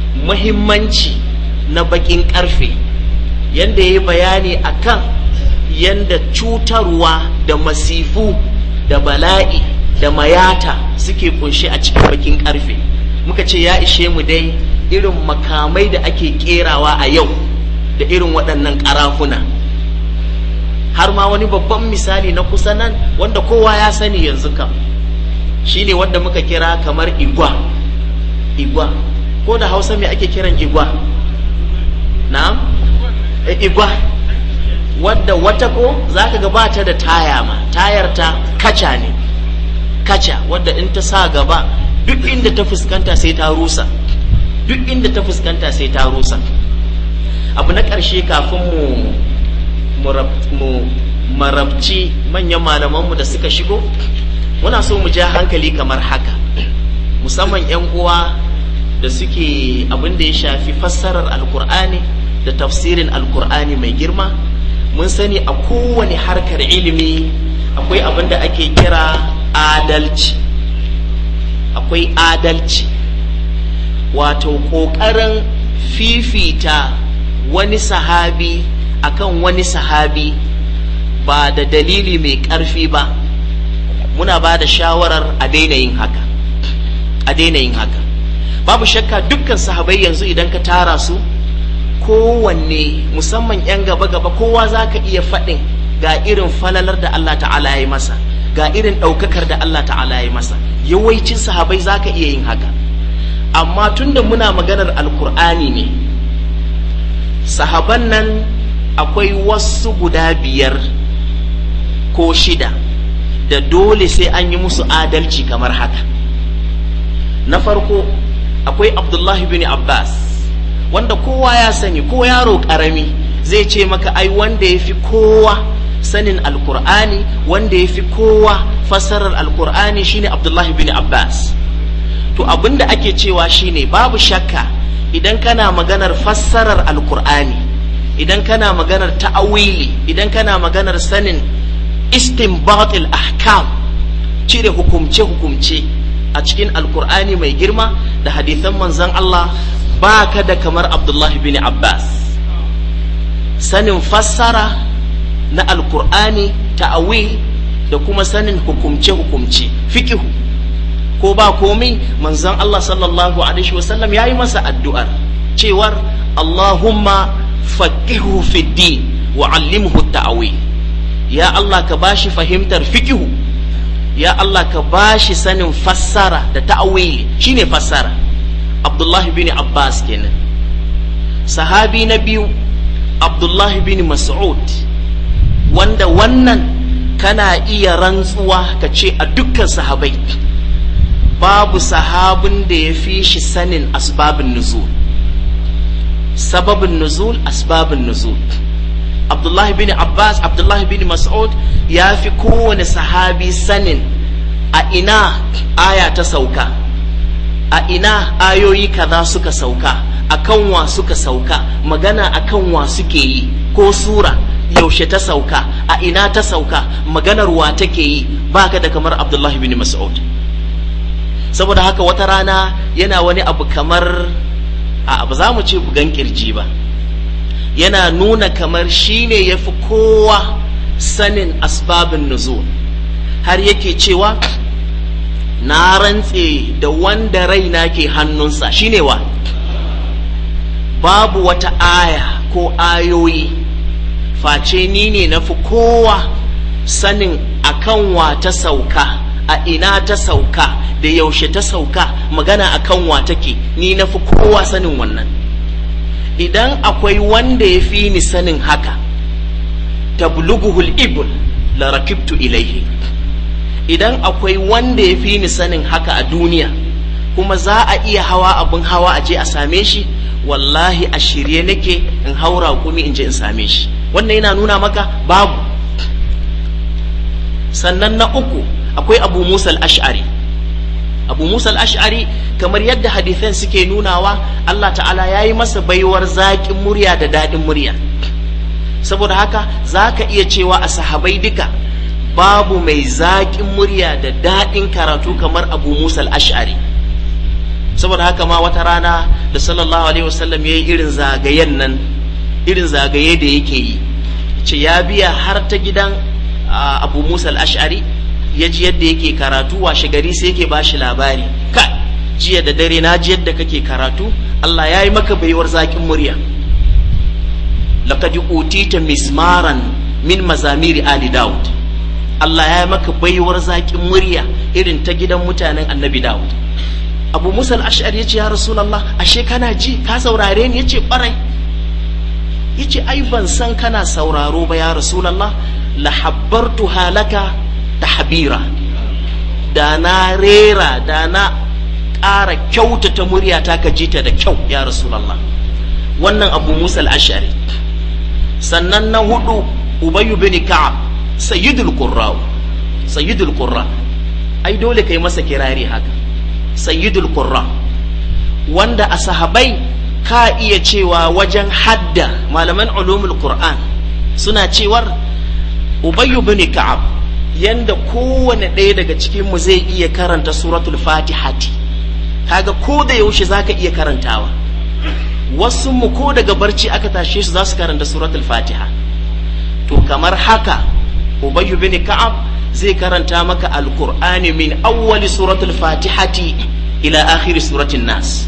muhimmanci na bakin karfe yanda ya yi bayani akan yanda cutarwa da masifu da bala'i da mayata suke kunshe a cikin bakin karfe muka ce ya ishe mu dai irin makamai da ake kerawa a yau da irin waɗannan ƙarafuna har ma wani babban misali na kusa nan wanda kowa ya sani yanzu kam shine wanda muka kira kamar igwa igwa ko da hausa mai ake kiran igwa na igwa wadda wata ko za ka gabata da taya ma tayar ta kaca ne kaca wadda in ta sa gaba duk inda ta fuskanta sai ta rusa duk inda ta fuskanta sai ta rusa abu na ƙarshe kafin mu mu marabci manyan malamanmu da suka shigo muna so mu ja hankali kamar haka musamman 'yan uwa da suke abin da ya shafi fassarar alkur'ani da tafsirin alkur'ani mai girma mun sani a kowane harkar ilimi akwai abin da ake kira adalci akwai adalci wato ƙoƙarin fifita wani sahabi akan wani sahabi ba da dalili mai ƙarfi ba muna ba da shawarar a daina yin haka a daina yin haka babu shakka dukkan sahabai yanzu idan ka tara su kowanne musamman 'yan gaba-gaba kowa za ka iya faɗin ga irin falalar da Allah ta'ala ya yi masa ga irin ɗaukakar da Allah ta'ala ya yi masa yawancin sahabai za ka iya yin haka amma tunda muna maganar alkur'ani ne sahaban nan akwai wasu guda biyar ko shida da dole sai an yi musu adalci kamar haka na farko akwai abdullahi bin abbas wanda kowa ya sani ko yaro karami zai ce maka ai wanda ya fi kowa sanin alkur'ani wanda ya fi kowa fassarar alkur'ani shine abdullahi bin abbas to abinda ake cewa shine babu shakka idan kana maganar fassarar alkur'ani idan kana maganar ta'awili idan kana maganar sanin istinbatil ahkam cire hukumce-hukumce a cikin alkur'ani mai girma da hadithan manzon Allah ba ka da kamar Abdullahi bin Abbas sanin fassara na alkur'ani ta'awil da kuma sanin hukumce-hukumce fikihu ko ba komai manzon Allah sallallahu alaihi wasallam ya yi masa addu'ar cewar Allahumma faqihu fi din wa allimhu ta'awil ya Allah ka bashi fahimtar fikihu ya Allah ka bashi sanin fassara da ta'awili shine fassara Abdullahi bin Abbas kenan sahabi na biyu Abdullahi bin Mas'ud wanda wannan kana iya rantsuwa ka ce a dukkan sahabai babu sahabin da ya fi shi sanin asbabin nuzul sababin nuzul asbabin nuzul Abdullahi bin Abbas Abdullahi bin Mas'ud ya fi kowane sahabi sanin a ina aya ta sauka a ina ayoyi kaza suka sauka akan wa suka sauka magana akan wa suke yi ko sura yaushe ta sauka a ina ta sauka maganar wa take yi baka da kamar Abdullahi bin Mas'ud saboda haka wata rana yana wani abu kamar a ba za mu ce bugan kirji ba yana nuna kamar shine ya fi kowa sanin asbabin nuzul har yake cewa na rantse da wanda raina ke hannunsa shine wa babu wata aya ko ayoyi face ni ne na fi kowa sanin akan wa ta sauka a ina ta sauka da yaushe ta sauka magana akan wa take ni na fi kowa sanin wannan idan akwai wanda ya fi ni sanin haka tabluguhul ibul la rakibtu ilaihi idan akwai wanda ya fi ni sanin haka a duniya kuma za a iya hawa abin hawa a je a same shi wallahi a shirye nake in haura kumi in je in same shi wannan yana nuna maka babu sannan na uku akwai abu musa al-ash'ari abu musa al-ash'ari kamar yadda hadithan suke nunawa Allah ta'ala ya yi masa baiwar zaƙin murya da daɗin murya saboda haka za ka iya cewa a sahabai duka babu mai zaƙin murya da daɗin karatu kamar abu musa al-ash'ari saboda haka ma wata rana da sallallahu alaihi wasallam ya yi irin zagayen nan irin zagaye da yake yi ce ya biya har ta gidan abu musa al-ash'ari ya ji yadda yake karatu washe gari sai yake ba shi labari ka jiya da dare na ji yadda kake karatu Allah ya yi maka baiwar zaƙin murya laqad utita mismaran min mazamiri ali daud Allah ya yi maka baiwar zaƙin murya irin ta gidan mutanen annabi daud abu musa al-ash'ari ya ce ya rasulallah ashe kana ji ka saurare ni ya ce ɓarai ya ce ai ban san kana sauraro ba ya rasulallah la habbartu halaka tahbira da na rera da na ƙara kyautata muryata ka ji ta da kyau ya rasulallah wannan abu musa al-ash'ari sannan na hudu ubayyu bin ka'ab sayyidul qurra sayyidul qurra ai dole kai masa kirari haka sayyidul qurra wanda a sahabai ka iya cewa wajen hadda malaman ulumul qur'an suna cewar ubayyu bin ka'ab yanda kowane ɗaya daga cikin mu zai iya karanta suratul fatihati kaga ko da yaushe zaka iya karantawa wasu mu ko daga barci aka tashe su za su karanta suratul fatiha to kamar haka ubayyu bin ka'ab zai karanta maka alqur'ani min awwali suratul fatihati ila akhiri suratin nas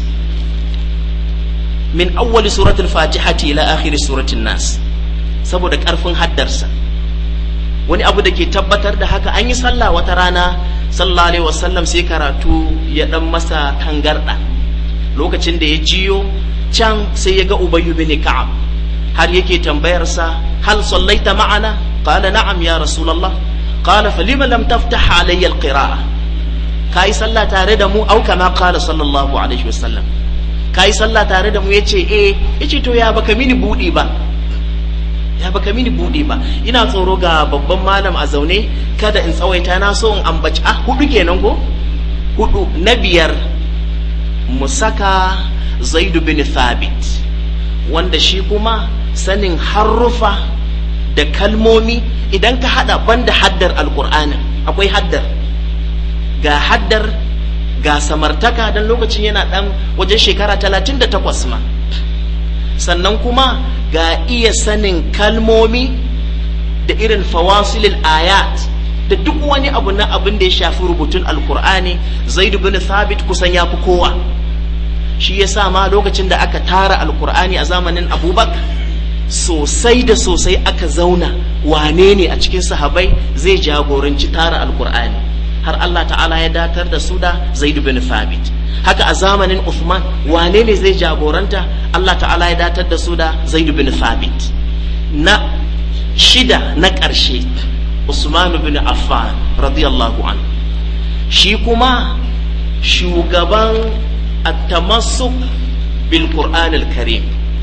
min awwali suratul fatihati ila akhiri suratin nas saboda karfin haddarsa wani abu da ke tabbatar da haka an yi sallah wata rana sallallahu alaihi wasallam sai karatu ya dan masa tangarda lokacin da ya jiyo can sai ya ga ubayyu bin ka'ab har yake tambayarsa hal sallaita ma'ana qala na'am ya rasulullah qala falima lam taftah alayya alqira'a kai sallah tare da mu au kama qala sallallahu alaihi wasallam kai sallah tare da mu yace eh yace to ya baka mini budi ba ya baka mini budi ba ina tsoro ga babban malam a zaune kada in tsawaita na so in ambaci ah hudu kenan ko hudu na biyar mu saka zaidu bin thabit wanda shi kuma sanin harrufa da kalmomi idan ka hada banda haddar alkur'anin akwai haddar ga haddar ga samartaka don lokacin yana dan wajen shekara talatin da takwas ma sannan kuma ga iya sanin kalmomi da irin fawasilil ayat da duk wani abu na abin da ya shafi rubutun alkur'ani zaidu bin thabit kusan ya fi kowa shi ya sa ma lokacin da aka tara alkur'ani a zamanin abubakar sosai da sosai aka zauna wane ne a cikin sahabai zai jagoranci tara alkur'ani har Allah ta'ala ya datar da su da zaidu bin thabit haka a zamanin Uthman wane ne zai jagoranta Allah ta'ala ya datar da su da zaidu bin thabit na shida na ƙarshe Usman bin Affan radiyallahu an shi kuma shugaban التمسك بالقرآن الكريم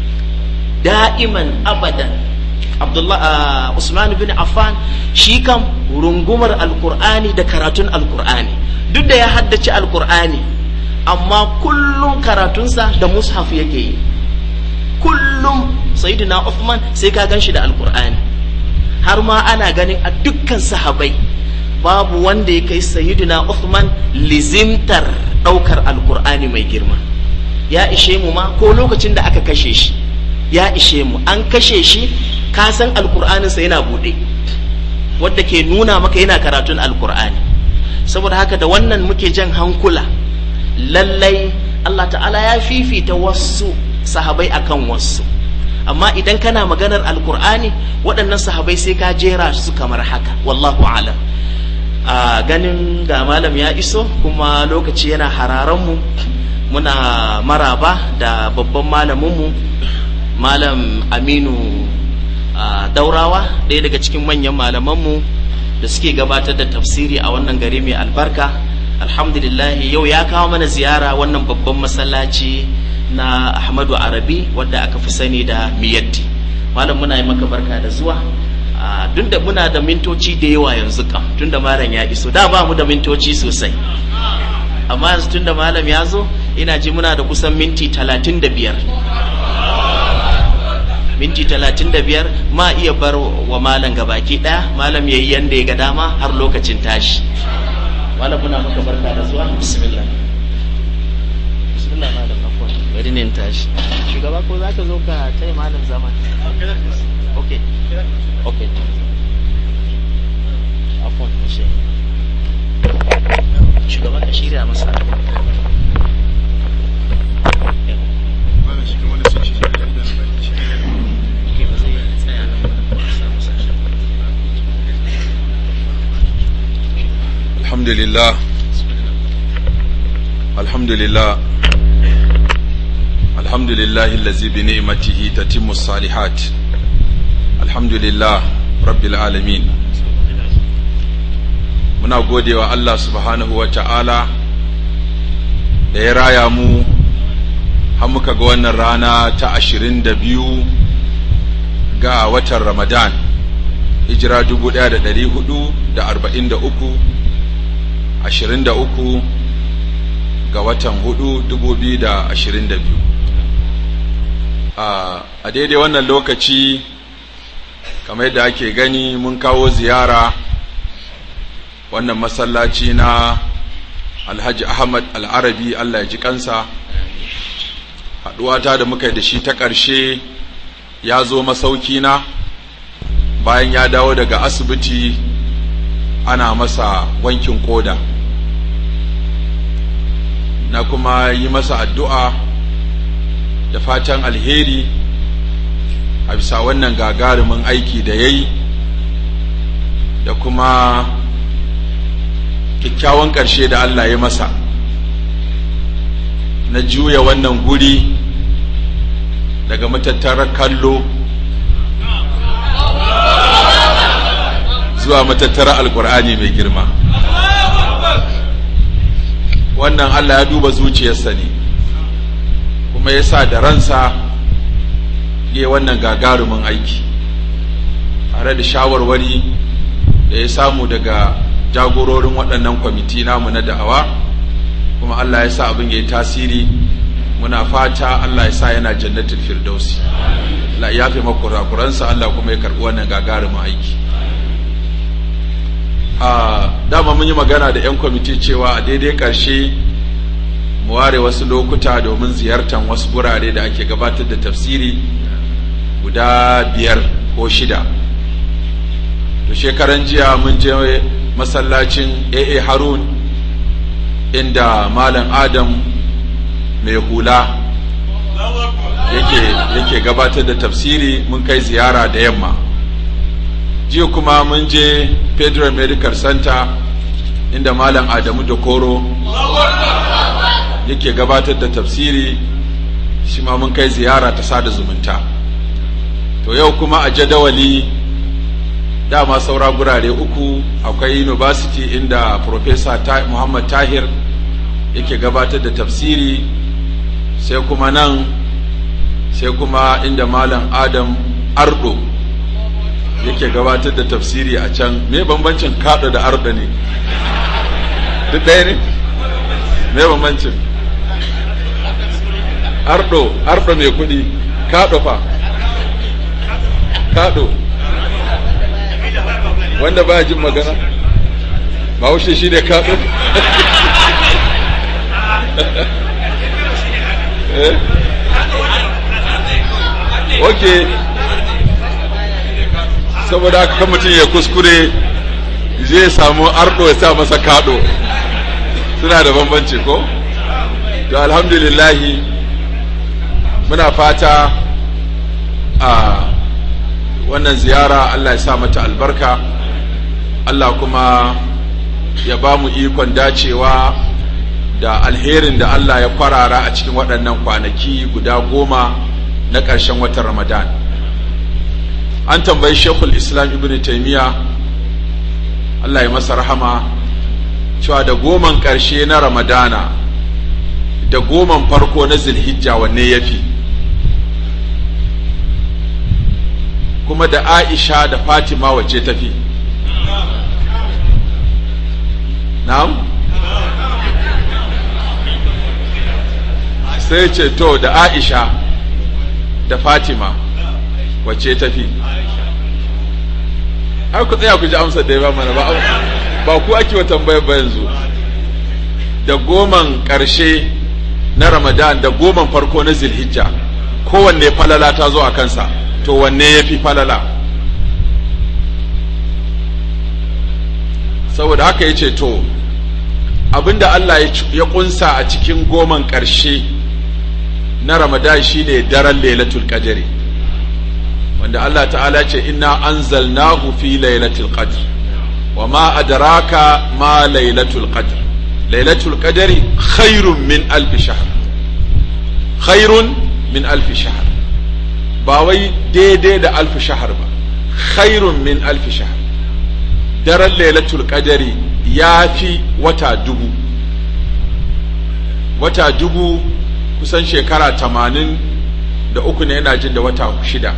دائما أبدا عبد الله عثمان بن عفان shi kam rungumar alkur'ani da karatun alkur'ani duk da ya haddace alkur'ani amma kullum karatunsa da mushaf yake yi kullum sayyidina Uthman sai ka gan shi da alkur'ani har ma ana ganin a dukkan sahabai babu wanda ya kai sayyidina Uthman lizimtar ɗaukar alkur'ani mai girma ya ishe mu ma ko lokacin da aka kashe shi ya ishe mu an kashe shi ka san alkur'aninsa yana buɗe wadda ke nuna maka yana karatun alkur'ani saboda haka da wannan muke jan hankula lallai Allah ta'ala ya fifita wasu sahabai akan wasu amma idan kana maganar alkur'ani waɗannan sahabai sai ka jera su kamar haka wallahu alam a ganin ga malam ya iso kuma lokaci yana hararanmu muna maraba da babban malaminmu malam aminu daurawa ɗaya daga cikin manyan malamanmu da suke gabatar da tafsiri a wannan gari mai albarka alhamdulillah yau ya kawo mana ziyara wannan babban masallaci na ahmadu arabi wadda aka fi sani da miyatti malam muna yi maka barka da zuwa duk da muna da mintoci da yawa yanzu kam tun da malam ya iso da ba mu da mintoci sosai amma yanzu tun da malam ya zo ina ji muna da kusan minti talatin da biyar minti talatin da biyar ma iya bar wa malam gabaki ɗaya malam ya yi yanda ya ga dama har lokacin tashi malam muna maka barka da zuwa bismillah bismillah malam afwan bari ne tashi shugaba ko za ka zo ka taya malam zama okay okay afwan shi shugaba ka shirya masa Okay, ba zai tsaya nan ba, ba sa masa shi. الحمد لله الحمد لله الحمد لله الذي بنعمته تتم الصالحات الحمد لله رب العالمين muna gode wa Allah subhanahu wa ta'ala da ya raya mu har muka ga wannan rana ta ashirin da biyu ga watan Ramadan hijira dubu ɗaya da ɗari hudu da arba'in da uku ashirin da uku ga watan hudu dubu biyu da ashirin da biyu a daidai wannan lokaci kamar yadda ake gani mun kawo ziyara wannan masallaci na alhaji ahmad al'arabi allah ya ji kansa haɗuwata da muka yi da shi ta ƙarshe ya zo masauki na bayan ya dawo daga asibiti ana masa wankin koda na kuma yi masa addu'a da fatan alheri a bisa wannan gagarumin aiki da ya yi da kuma kyakkyawan ƙarshe da Allah ya masa na juya wannan guri daga matattarar kallo zuwa matattarar alkur'ani mai girma wannan Allah ya duba zuciyarsa ne kuma ya sa da ransa ya wannan gagarumin aiki tare da shawarwari da ya samu daga jagororin waɗannan kwamiti namu na da'awa kuma Allah ya sa abin ya yi tasiri muna fata Allah ya sa yana jannatin firdausi Allah ya fi makurakuransa Allah kuma ya karɓi wannan gagarumin aiki a dama mun yi magana da 'yan kwamiti cewa a daidai ƙarshe mu ware wasu lokuta domin ziyartar wasu gurare da ake gabatar da tafsiri guda biyar ko shida to shekaran jiya mun je masallacin aa harun inda malam adam mai hula yake, yake gabatar da tafsiri mun kai ziyara da yamma jiya kuma mun je federal medical center inda malam adamu da koro yake gabatar da tafsiri shi ma mun kai ziyara ta sada zumunta to yau kuma a jadawali dama saura gurare uku akwai university inda professor Ta- muhammad tahir yake gabatar da tafsiri sai kuma nan sai kuma inda malam adam ardo yake gabatar da tafsiri a can me bambancin kaɗo da ardo ne duk ɗaya ne me bambancin ardo ardo mai kuɗi kaɗo fa kaɗo wanda ba jin magana ba wuce shi ne kaɗo eh ok saboda haka kan mutum ya kuskure zai samu ardo ya sa masa kaɗo suna da bambanci ko to alhamdulillahi muna fata a wannan ziyara Allah ya sa mata albarka Allah kuma ya ba mu ikon dacewa da alherin da Allah ya kwarara a cikin waɗannan kwanaki guda goma na ƙarshen watan Ramadan. An tambayi Shekul Islam Ibn Taymiyyah Allah ya masa rahama cewa da goman ƙarshe na Ramadana da goman farko na Zulhijja wanne ya fi. Kuma da Aisha da Fatima wace tafi. Na'am? sai ce to da aisha da fatima wacce tafi har ku tsaya ku ji amsar da ya ba mana ba ba ku ake wa tambayar ba yanzu da goman ƙarshe na ramadan da goman farko na zilhijja kowanne falala ta zo a kansa to wanne ya fi falala saboda haka ya ce to abinda Allah ya kunsa a cikin goman ƙarshe na ramadan shine daren lailatul qadri wanda Allah ta'ala ce inna anzalnahu fi lailatul qadr wa ma adraka ma lailatul qadr lailatul qadri khairun min alf shahr khairun min alf shahr ba wai daidai da alf shahr ba khairun min alf shahr daren lailatul qadri ya fi wata dubu wata dubu kusan shekara tamanin da uku ne yana jin da wata shida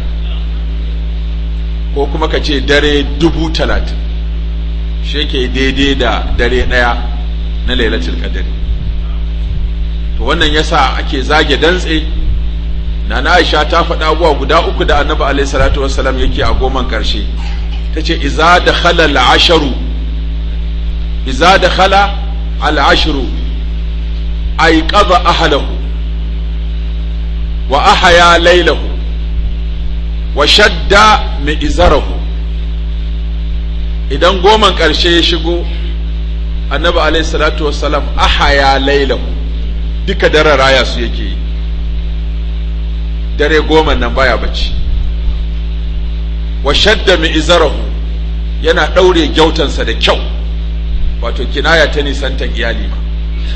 ko kuma ka ce dare dubu talatin shi ke daidai da dare ɗaya na lailatul qadri to wannan yasa ake zage dantse na na aisha ta faɗa abubuwa guda uku da annabi alaihi salatu wassalam yake a goman ƙarshe ta ce iza da khala al'asharu iza da khala al'asharu ay qada ahlahu wa ahaya laylahu wa shadda mi'zarahu idan goman ƙarshe ya shigo annabi alaihi salatu wassalam ahaya laylahu duka dare raya su yake yi dare goma nan baya bacci wa shadda mi'zarahu yana ɗaure gyautansa da kyau wato kinaya ta nisantan iyali ma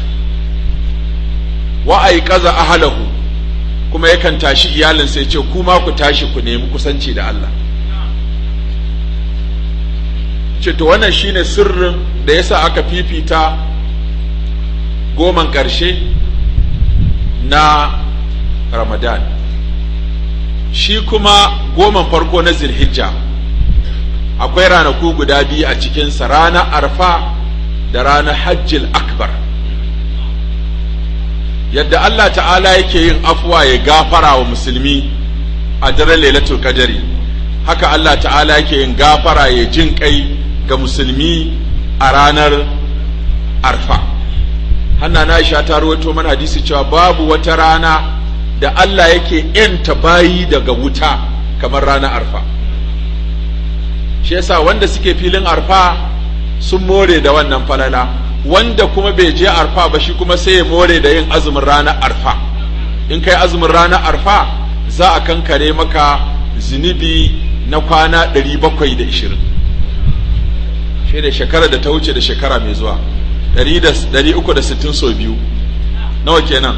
wa aiqaza ahlahu kuma yakan tashi iyalinsa ya ce kuma ku tashi ku nemi kusanci da Allah ce to wannan shine sirrin da yasa aka fifita goman ƙarshe na Ramadan shi kuma goman farko na Zilhijja akwai ranaku guda biyu a cikinsa ranar arfa da ranar hajjil akbar yadda Allah ta'ala yake yin afuwa ya gafara wa musulmi a daren lailatul qadari haka Allah ta'ala yake yin gafara ya jin kai ga musulmi a ranar arfa hanna na Aisha ta rawaito mana hadisi cewa babu wata rana da Allah yake yanta bayi daga wuta kamar ranar arfa shi yasa wanda suke filin arfa sun more da wannan falala wanda kuma bai je arfa ba shi kuma sai ya more da yin azumin ranar arfa in kai azumin ranar arfa za a kankare maka zunubi na kwana 720 shi da shekara da ta wuce da shekara mai zuwa 360 so biyu nawa kenan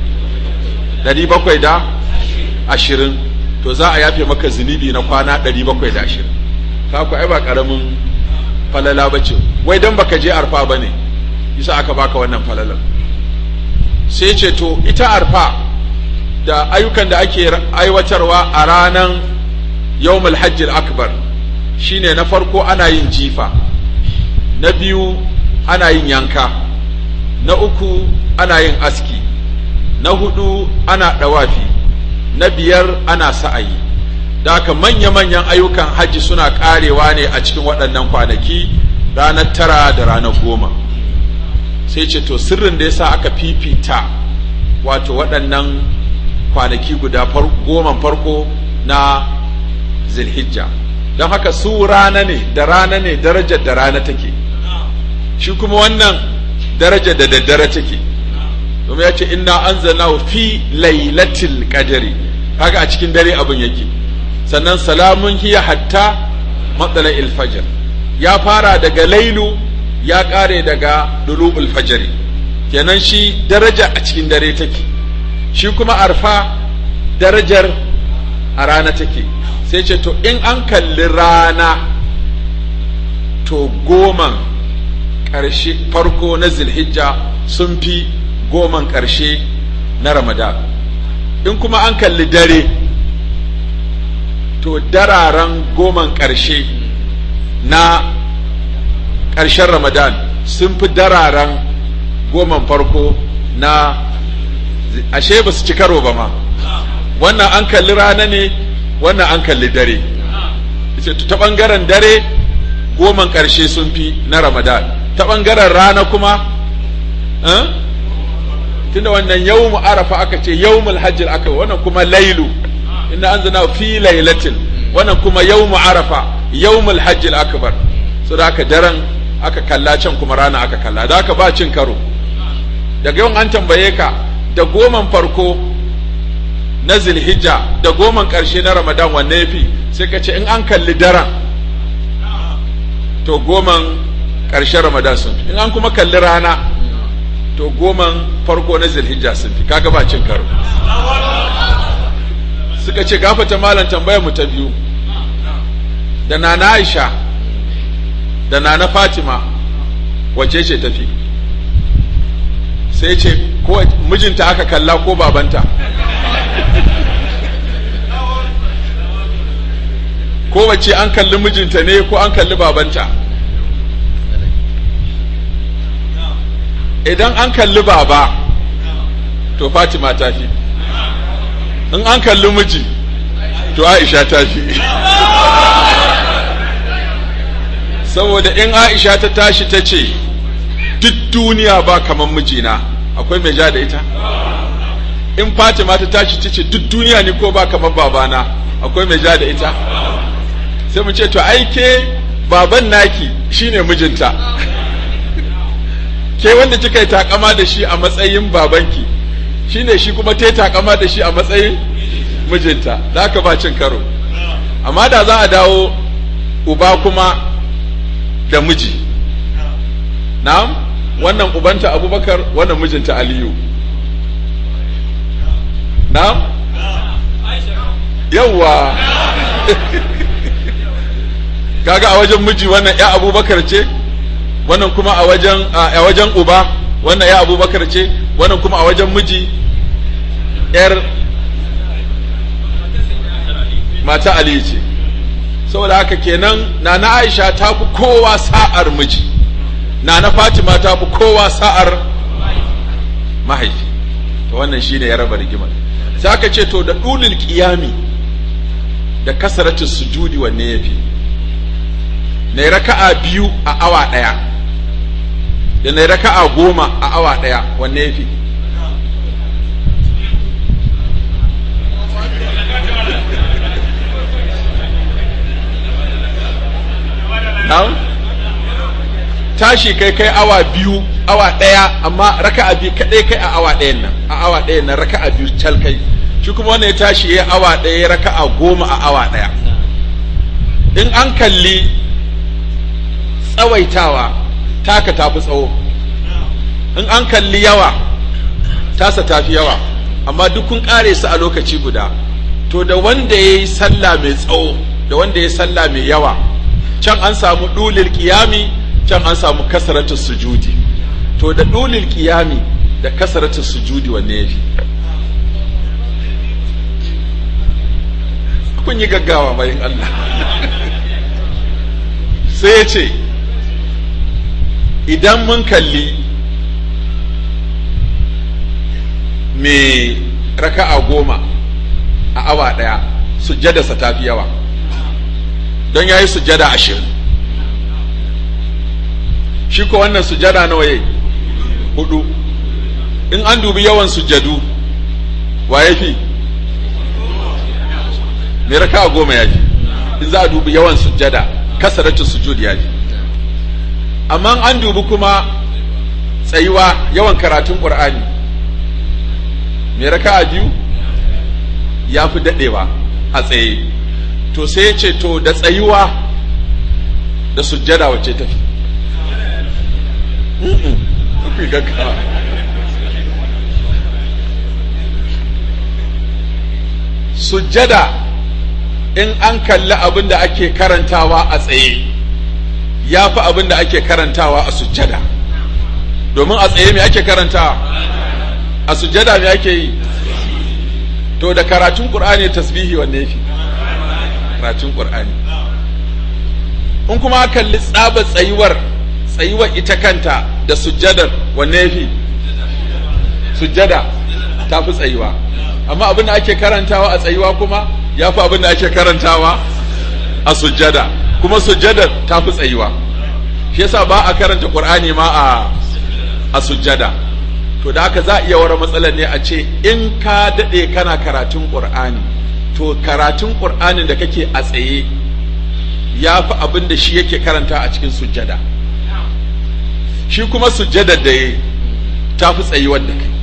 720 to za a yafe maka zunubi na kwana 720 ka ku ai ba karamin falala bace wai dan baka je arfa bane yasa aka baka wannan falalar sai ce to ita arfa da ayyukan da ake aiwatarwa a ranan yawmul hajjil akbar shine na farko ana yin jifa na biyu ana yin yanka na uku ana yin aski na hudu ana dawafi na biyar ana sa'ayi da haka manya-manyan ayyukan hajji suna karewa ne a cikin waɗannan kwanaki ranar tara da ranar goma sai ce to sirrin da yasa aka fifita wato waɗannan kwanaki guda goman farko na zilhijja don haka su rana ne da rana ne darajar da rana take shi kuma wannan darajar da daddare take domin ya ce inna anzalnahu fi lailatul qadri kaga a cikin dare abin yake sannan salamun hiya hatta matsala ilfajar ya fara daga lailu ya kare daga dulu'ul fajari kenan shi daraja a cikin dare take shi kuma arfa darajar a rana take sai ce to in an kalli rana to goman ƙarshe farko na zilhijja sun fi goman ƙarshe na ramadan in kuma an kalli dare to dararen goman ƙarshe na ƙarshen ramadan sun fi dararen goman farko na ashe ba su ci karo ba ma wannan an kalli rana ne wannan an kalli dare ta ɓangaren dare goman ƙarshe sun fi na ramadan ta ɓangaren rana kuma tunda wannan yawmu arafa aka ce yawmul hajjil aka wannan kuma lailu inna anzalna fi lailatin wannan kuma yawmu arafa yawmul hajjil akbar so da aka daren aka kalla can kuma rana aka kalla da aka ba cin karo daga yawan an tambaye ka da goman farko na zilhijja da goman ƙarshe na ramadan wanne ya fi sai ka ce in an kalli daren to goman ƙarshen ramadan sun fi in an kuma kalli rana to goman farko na zilhijja sun fi kaga ba cin karo suka ce gafata malam tambayar mu ta biyu da nana aisha da nana fatima wace ce tafi sai ce ko mijinta aka kalla ko babanta ko wace an kalli mijinta ne ko an kalli babanta idan an kalli baba to fatima ta fi in an kalli miji to aisha ta fi saboda in aisha ta tashi ta ce duk duniya ba kamar mijina akwai mai ja da ita in fatima ta tashi ta ce duk duniya ni ko ba kamar babana akwai mai ja da ita sai mu ce to aike baban naki shine mijinta ke wanda kika yi takama da shi a matsayin babanki shine shi kuma ta yi takama da shi a matsayin mijinta da aka ba cin karo amma da za a dawo uba kuma da miji na'am wannan ubanta abubakar wannan mijinta aliyu na'am yawwa kaga a wajen miji wannan ya abubakar ce wannan kuma a wajen a wajen uba wannan ya abubakar ce wannan kuma a wajen miji yar mata ali ce saboda haka kenan na na aisha ta fi kowa sa'ar miji na na fatima ta fi kowa sa'ar mahaifi to wannan shine ya raba rigimar sai aka ce to da dulul qiyami da kasaratu sujudi wanne yafi na raka'a biyu a awa ɗaya da na raka'a goma a awa ɗaya wanne ya fi tashi kai kai awa biyu awa ɗaya amma raka'a biyu kaɗai kai a awa ɗayan nan a awa ɗayan nan raka'a biyu cal kai shi kuma wanda ya tashi ya awa ɗaya ya raka'a goma a awa ɗaya in an kalli tsawaitawa taka tafi tsawo in an kalli yawa tasa tafi yawa amma duk kun kare su a lokaci guda to da wanda ya yi sallah mai tsawo da wanda ya yi sallah mai yawa can an samu dulil kiyami can an samu kasaratu sujudi to da dulil kiyami da kasaratu sujudi wanne ya fi kun yi gaggawa bayan Allah sai ya ce idan mun kalli mai raka'a goma a awa ɗaya sujjadarsa ta fi yawa don ya yi sujjada ashirin shi ko wannan sujjada nawa yayi hudu in an dubi yawan sujjadu wa ya fi mai raka'a goma ya fi in za a dubi yawan sujjada kasaratu sujud ya fi amma an dubi kuma tsayuwa yawan karatun ƙur'ani mai raka'a biyu ya fi daɗewa a tsaye to sai ya ce to da tsayuwa da sujjada wacce tafi fi gaggawa sujjada in an kalli abin da ake karantawa a tsaye ya fi abin da ake karantawa a sujjada domin a tsaye me ake karantawa a sujjada me ake yi to da karatun qur'ani tasbihi wanne fi karatun qur'ani in kuma kalli tsaba tsayuwar tsayuwar ita kanta da sujjadar wanne fi sujjada ta fi tsayuwa amma abin da ake karantawa a tsayuwa kuma ya fi abin da ake karantawa a sujjada kuma sujjadar ta fi tsayuwa shi yasa ba a karanta qur'ani ma a a sujjada to da haka za a iya wara matsalar ne a ce in ka daɗe kana karatun qur'ani to to karatun ƙur'anin da kake a tsaye ya fi abin da shi yake karanta a cikin sujjada shi kuma sujjada da ya ta fi tsayuwar da kai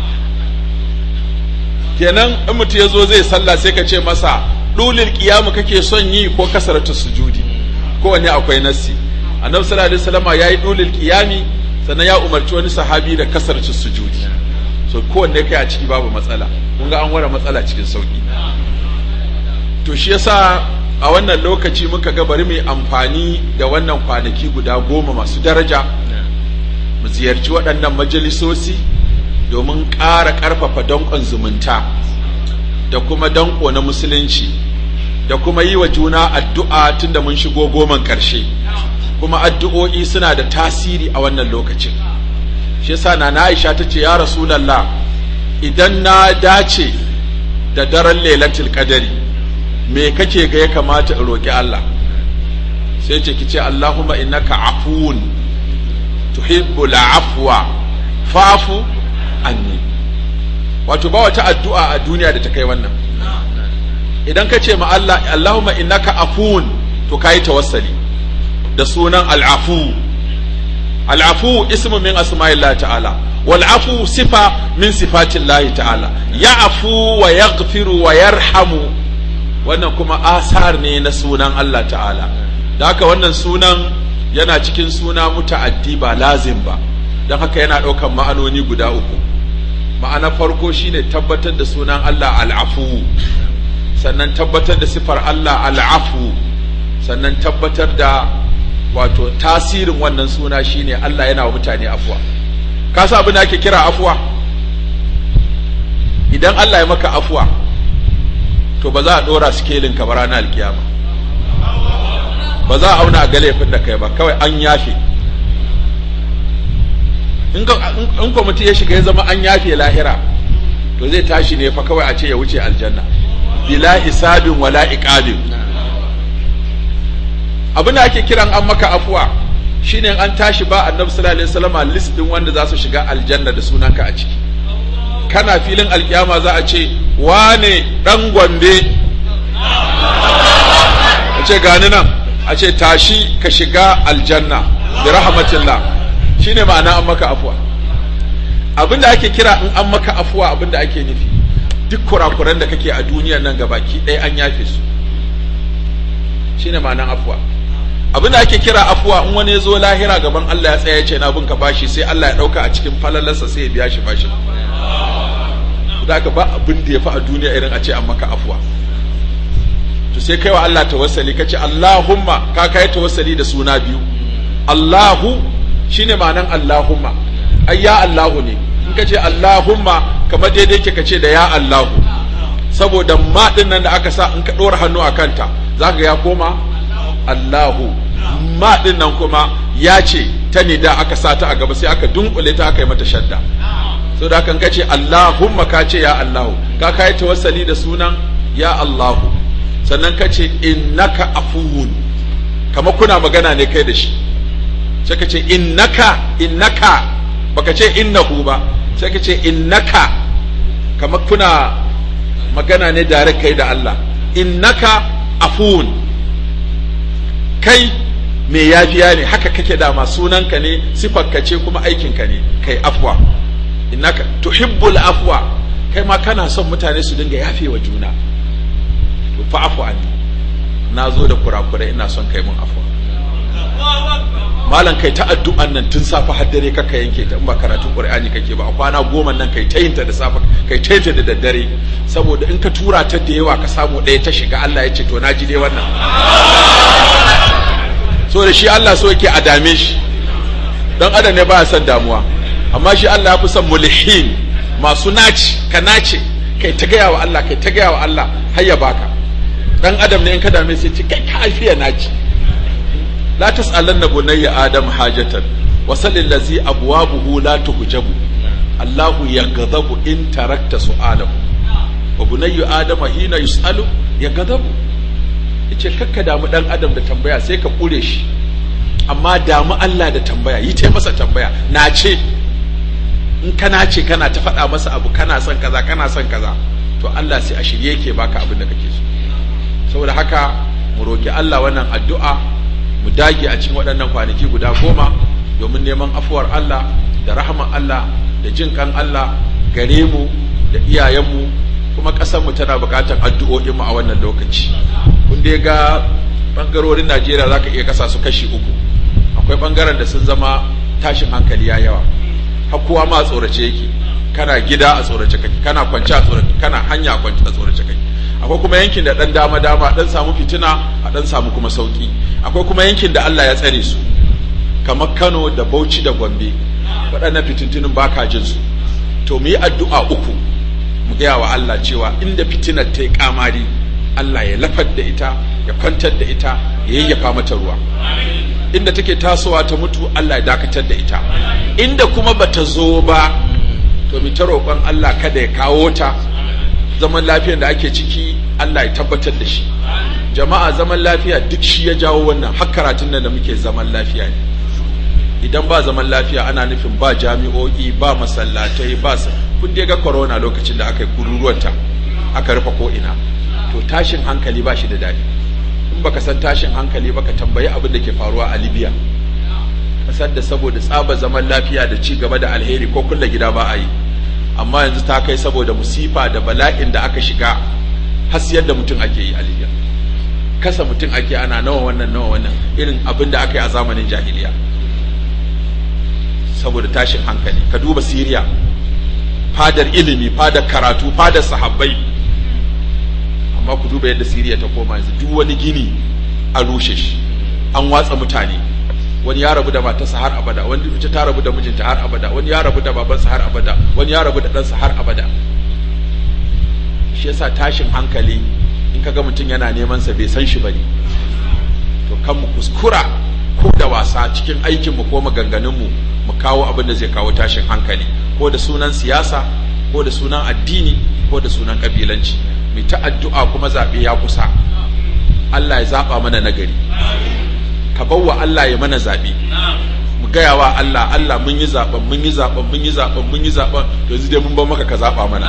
kenan in mutum ya zo zai sallah sai ka ce masa ɗulil ƙiyamu kake son yi ko kasaratu sujudi kowanne akwai nassi annabi sallallahu alaihi wasallam yayi ɗulil ƙiyami sannan ya umarci wani sahabi da kasaratu sujudi so kowanne kai a ciki babu matsala kun ga an ware matsala cikin sauki to shi yasa a wannan lokaci muka ga bari mu amfani da wannan kwanaki guda goma masu daraja mu ziyarci waɗannan majalisosi domin ƙara ƙarfafa danƙon zumunta da kuma danƙo na musulunci da kuma yi wa juna addu'a tun da mun shigo goman ƙarshe kuma addu'o'i suna da tasiri a wannan lokacin shi yasa na Aisha ta ce ya Rasulallah idan na dace da daren lailatul qadari me kake ga ya kamata in roƙi Allah sai ce ki ce Allahumma innaka afuwun tuhibbul afwa fa'fu anni wato ba wata addu'a a duniya da ta kai wannan idan ka ce ma Allah Allahumma innaka afuwun to kai tawassali da sunan al'afu al'afu ismu min asma'illah ta'ala wal afu sifa min sifatillah ta'ala ya'fu wa yaghfiru wa yarhamu wannan kuma asar ne na sunan Allah ta'ala da haka wannan sunan yana cikin suna muta'addi ba lazim ba don haka yana ɗaukan ma'anoni guda uku ma'ana farko shine tabbatar da sunan Allah al'afu sannan tabbatar da sifar Allah al'afu sannan tabbatar da wato tasirin wannan suna shine Allah yana wa mutane afuwa ka sa abin da ake kira afuwa idan Allah ya maka afuwa to ba za a ɗora sikelin ka ba ranar alkiyama ba za a auna a ga laifin da kai ba kawai an yafe in kwamiti ya shiga ya zama an yafe lahira to zai tashi ne fa kawai a ce ya wuce aljanna bila hisabin wala iqabin abin da ake kiran an maka afuwa shine an tashi ba annabi sallallahu alaihi wasallam list din wanda za su shiga aljanna da sunanka a ciki kana filin alkiyama za a ce wane dan gombe a ce gani nan a ce tashi ka shiga aljanna bi rahmatillah shine ma'ana an maka afuwa abinda ake kira in an maka afuwa abinda ake nufi duk kurakuran da kake a duniyar nan gabaki ɗaya an yafe su shine ma'anan afuwa abinda ake kira afuwa in wani ya zo lahira gaban Allah ya tsaya ya ce na bin ka bashi sai Allah ya ɗauka a cikin falalarsa sai ya biya shi bashi da ka ba abin da ya fi a duniya irin a ce an maka afuwa to sai kai wa Allah tawassali kace Allahumma ka kai tawassali da suna biyu Allahu shine ma'anan Allahumma ai ya Allahu ne in kace Allahumma kamar daidai ke kace da ya Allahu saboda ma din nan da aka sa in ka dora hannu a kanta zaka ya koma Allahu ma din nan kuma ya ce ta ne da aka sa ta a gaba sai aka dunkule ta aka yi mata shadda so da kan kace Allahumma ka ce ya Allahu ka kai tawassali da sunan ya Allahu sannan ka ce innaka afuwun kama kuna magana ne kai da shi sai ka ce innaka innaka baka ce innahu ba sai ka ce innaka kama kuna magana ne dare kai da Allah innaka afuwun kai mai yafiya ne haka kake dama sunanka ne sifarka ce kuma aikinka ne kai afwa innaka tuhibbul afwa kai ma kana son mutane su dinga yafewa juna to fa afu anni na zo da kurakurai ina son kai mun afuwa malam kai ta addu'an nan tun safa har dare kaka yanke ta in ba karatun qur'ani kake ba a kwana goma nan kai ta yin ta da safa kai ta yin ta da daddare saboda in ka tura ta da yawa ka samu ɗaya ta shiga Allah ya ce to na ji dai wannan so da shi Allah so yake a dame shi dan adam ne baya son damuwa amma shi Allah ya fi son mulhin masu naci ka nace kai ta gaya wa Allah kai ta gaya wa Allah har ya baka dan adam ne in ka dame sai ce kai ka afiya naci la tas'alanna bunayya adam hajatan wa salil ladzi abwabuhu la tuhjabu Allahu yaghdabu in tarakta su'alahu wa bunayyu adama hina yus'alu yaghdabu yace kakka damu dan adam da tambaya sai ka kure shi amma damu Allah da tambaya yi ta masa tambaya na ce in kana ce kana ta faɗa masa abu kana son kaza kana son kaza to Allah sai a shirye yake baka abin da kake so saboda haka mu roki Allah wannan addu'a mu dage a cikin waɗannan kwanaki guda goma domin neman afuwar Allah da rahaman Allah da jin kan Allah gare mu da iyayenmu kuma ƙasarmu tana buƙatar addu'o'in mu a wannan lokaci kun dai ga bangarorin Najeriya zaka iya kasa su kashi uku akwai bangaren da sun zama tashin hankali ya yawa har kowa ma a tsorace yake kana gida a tsorace kake kana kwance a tsorace kana hanya a kwance a tsorace kake akwai kuma yankin da dan dama dama dan samu fitina a dan samu kuma sauki akwai kuma yankin da Allah ya tsare su kamar Kano da Bauchi da Gombe waɗannan fitintunin baka jin su to mu yi addu'a uku mu gaya wa Allah cewa inda fitinar ta yi kamari Allah ya lafar da ita ya kwantar da ita ya yayyafa mata ruwa inda take tasowa ta mutu Allah ya dakatar da ita inda kuma bata zo ba to mu ta roƙon Allah kada ya kawo ta zaman lafiyar da ake ciki Allah ya tabbatar da shi jama'a zaman lafiya duk shi ya jawo wannan har karatun nan da muke zaman lafiya ne idan ba zaman lafiya ana nufin ba jami'o'i ba masallatai ba kun dai ga corona lokacin da aka yi kururuwanta aka rufe ko ina to tashin hankali ba shi da daɗi in baka san tashin hankali ba ka tambayi abin da ke faruwa a libya kasar da saboda tsaba zaman lafiya da ci gaba da alheri ko kulle gida ba a yi amma yanzu ta kai saboda musifa da bala'in da aka shiga hasiyar da mutum ake yi a libya kasa mutum ake ana nawa wannan nawa wannan irin abin da aka yi a zamanin jahiliya saboda tashin hankali ka duba siriya fadar ilimi fadar karatu fadar sahabbai amma ku duba yadda siriya ta koma yanzu duk wani gini an rushe shi an watsa mutane wani ya rabu da matarsa har abada wani ita ta rabu da mijinta har abada wani ya rabu da babansa har abada wani ya rabu da ɗansa har abada shi yasa tashin hankali in kaga mutum yana neman sa bai san shi bane to kan mu kuskura ko da wasa cikin aikin mu ko maganganun mu mu kawo abin da zai kawo tashin hankali ko da sunan siyasa ko da sunan addini ko da sunan kabilanci mai ta addu'a kuma zaɓe ya kusa Allah ya zaɓa mana nagari ka bawa Allah ya mana zaɓe mu gaya wa Allah Allah mun yi zaɓen mun yi zaɓen mun yi zaɓen mun yi zaɓen to yanzu dai mun bar maka ka zaɓa mana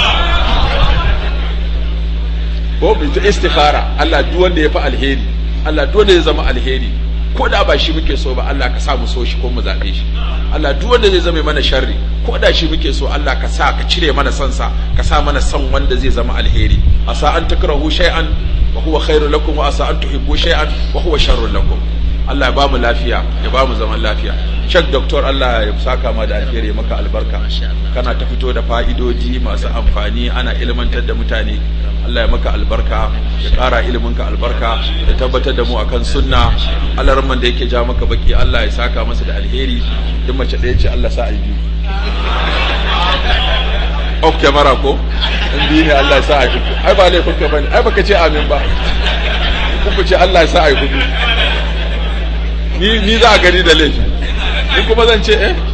ko mu ta istikhara Allah duk wanda ya fi alheri Allah duk wanda ya zama alheri ko da ba shi muke so ba Allah ka sa mu so shi ko mu zaɓe shi Allah duk wanda zai zama mana sharri ko da shi muke so Allah ka sa ka cire mana son sa ka sa mana son wanda zai zama alheri asa an takrahu shay'an wa huwa khairu lakum wa asa an tuhibbu shay'an wa huwa sharrun lakum Allah ya bamu lafiya ya bamu zaman lafiya Sheikh Doctor Allah ya saka ma da alheri ya maka albarka kana ta fito da fa'idodi masu amfani ana ilmantar da mutane Allah ya maka albarka ya ƙara iliminka albarka ya tabbatar da mu akan sunna Allah ramman da yake ja maka baki Allah ya saka masa da alheri duk mace ɗaya ce Allah sa a biyu off camera ko in biyu ne Allah ya sa a biyu ai ba laifin ka bane ai baka ce amin ba kuku ce Allah ya sa a yi hudu ni ni za a gani da laifi ni kuma zan ce eh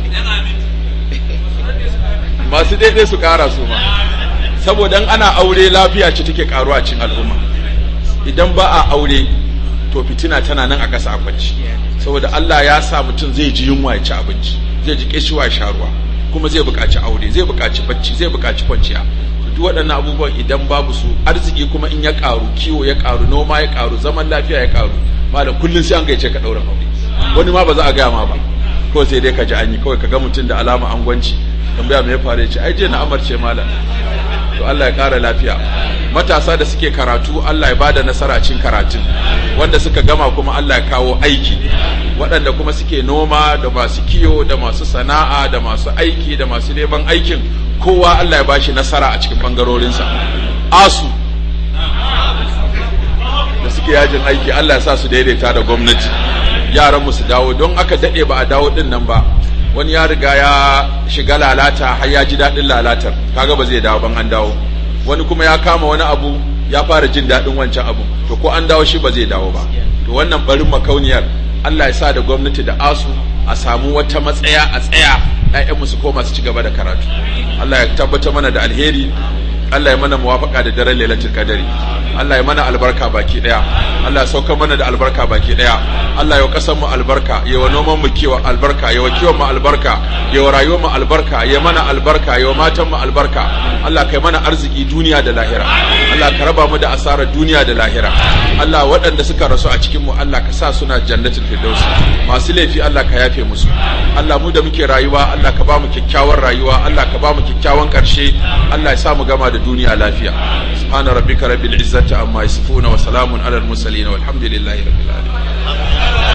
masu daidai su ƙara su ma saboda ana aure lafiya ce take karuwa cikin al'umma idan ba a aure to fitina tana nan a ƙasa a kwanci saboda Allah ya sa mutum zai ji yunwa ya ci abinci zai ji kishiwa ya sha ruwa kuma zai buƙaci aure zai buƙaci bacci zai buƙaci kwanciya duk waɗannan abubuwan idan babu su arziki kuma in ya ƙaru kiwo ya ƙaru noma ya ƙaru zaman lafiya ya ƙaru malam kullum sai an gaice ka ɗaurin aure wani ma ba za a gaya ma ba ko sai dai ka ji an yi kawai ka ga mutum da alama angwanci tambaya me ya faru ya ce ai je na amarce malam to Allah ya ƙara lafiya matasa da suke karatu Allah ya bada nasara cin karatun wanda suka gama kuma Allah ya kawo aiki waɗanda kuma suke noma da masu kiyo da masu sana'a da masu aiki da masu neman aikin kowa Allah ya bashi nasara a cikin bangarorinsa asu da suke yajin aiki Allah ya sa su daidaita da gwamnati yaran mu su dawo don aka dade ba a dawo din nan ba wani ya riga ya shiga lalata har ya ji daɗin lalatar kaga ba zai dawo ban an dawo wani kuma ya kama wani abu ya fara jin daɗin wancan abu to ko an dawo shi ba zai dawo ba to wannan barin makauniyar Allah ya sa da gwamnati da asu a samu wata matsaya a tsaya ƴaƴanmu su koma su ci gaba da karatu Allah ya tabbata mana da alheri Allah ya mana muwafaka da daren lailatul qadari Allah ya mana albarka baki daya Allah ya sauka mana da albarka baki daya Allah ya kasan mu albarka ya wa noman mu kiwa albarka ya wa kiwon mu albarka ya wa rayuwar mu albarka ya mana albarka ya wa matan mu albarka Allah kai mana arziki duniya da lahira Allah ka raba mu da asarar duniya da lahira Allah waɗanda suka rasu a cikin mu Allah ka sa suna jannatul firdaus masu laifi Allah ka yafe musu Allah mu da muke rayuwa Allah ka ba mu kyakkyawar rayuwa Allah ka ba mu kyakkyawan ƙarshe Allah ya sa mu gama da duniya lafiya subhana rabbika rabbil izzati amma yasifuna wa salamun alal mursalin walhamdulillahi rabbil alamin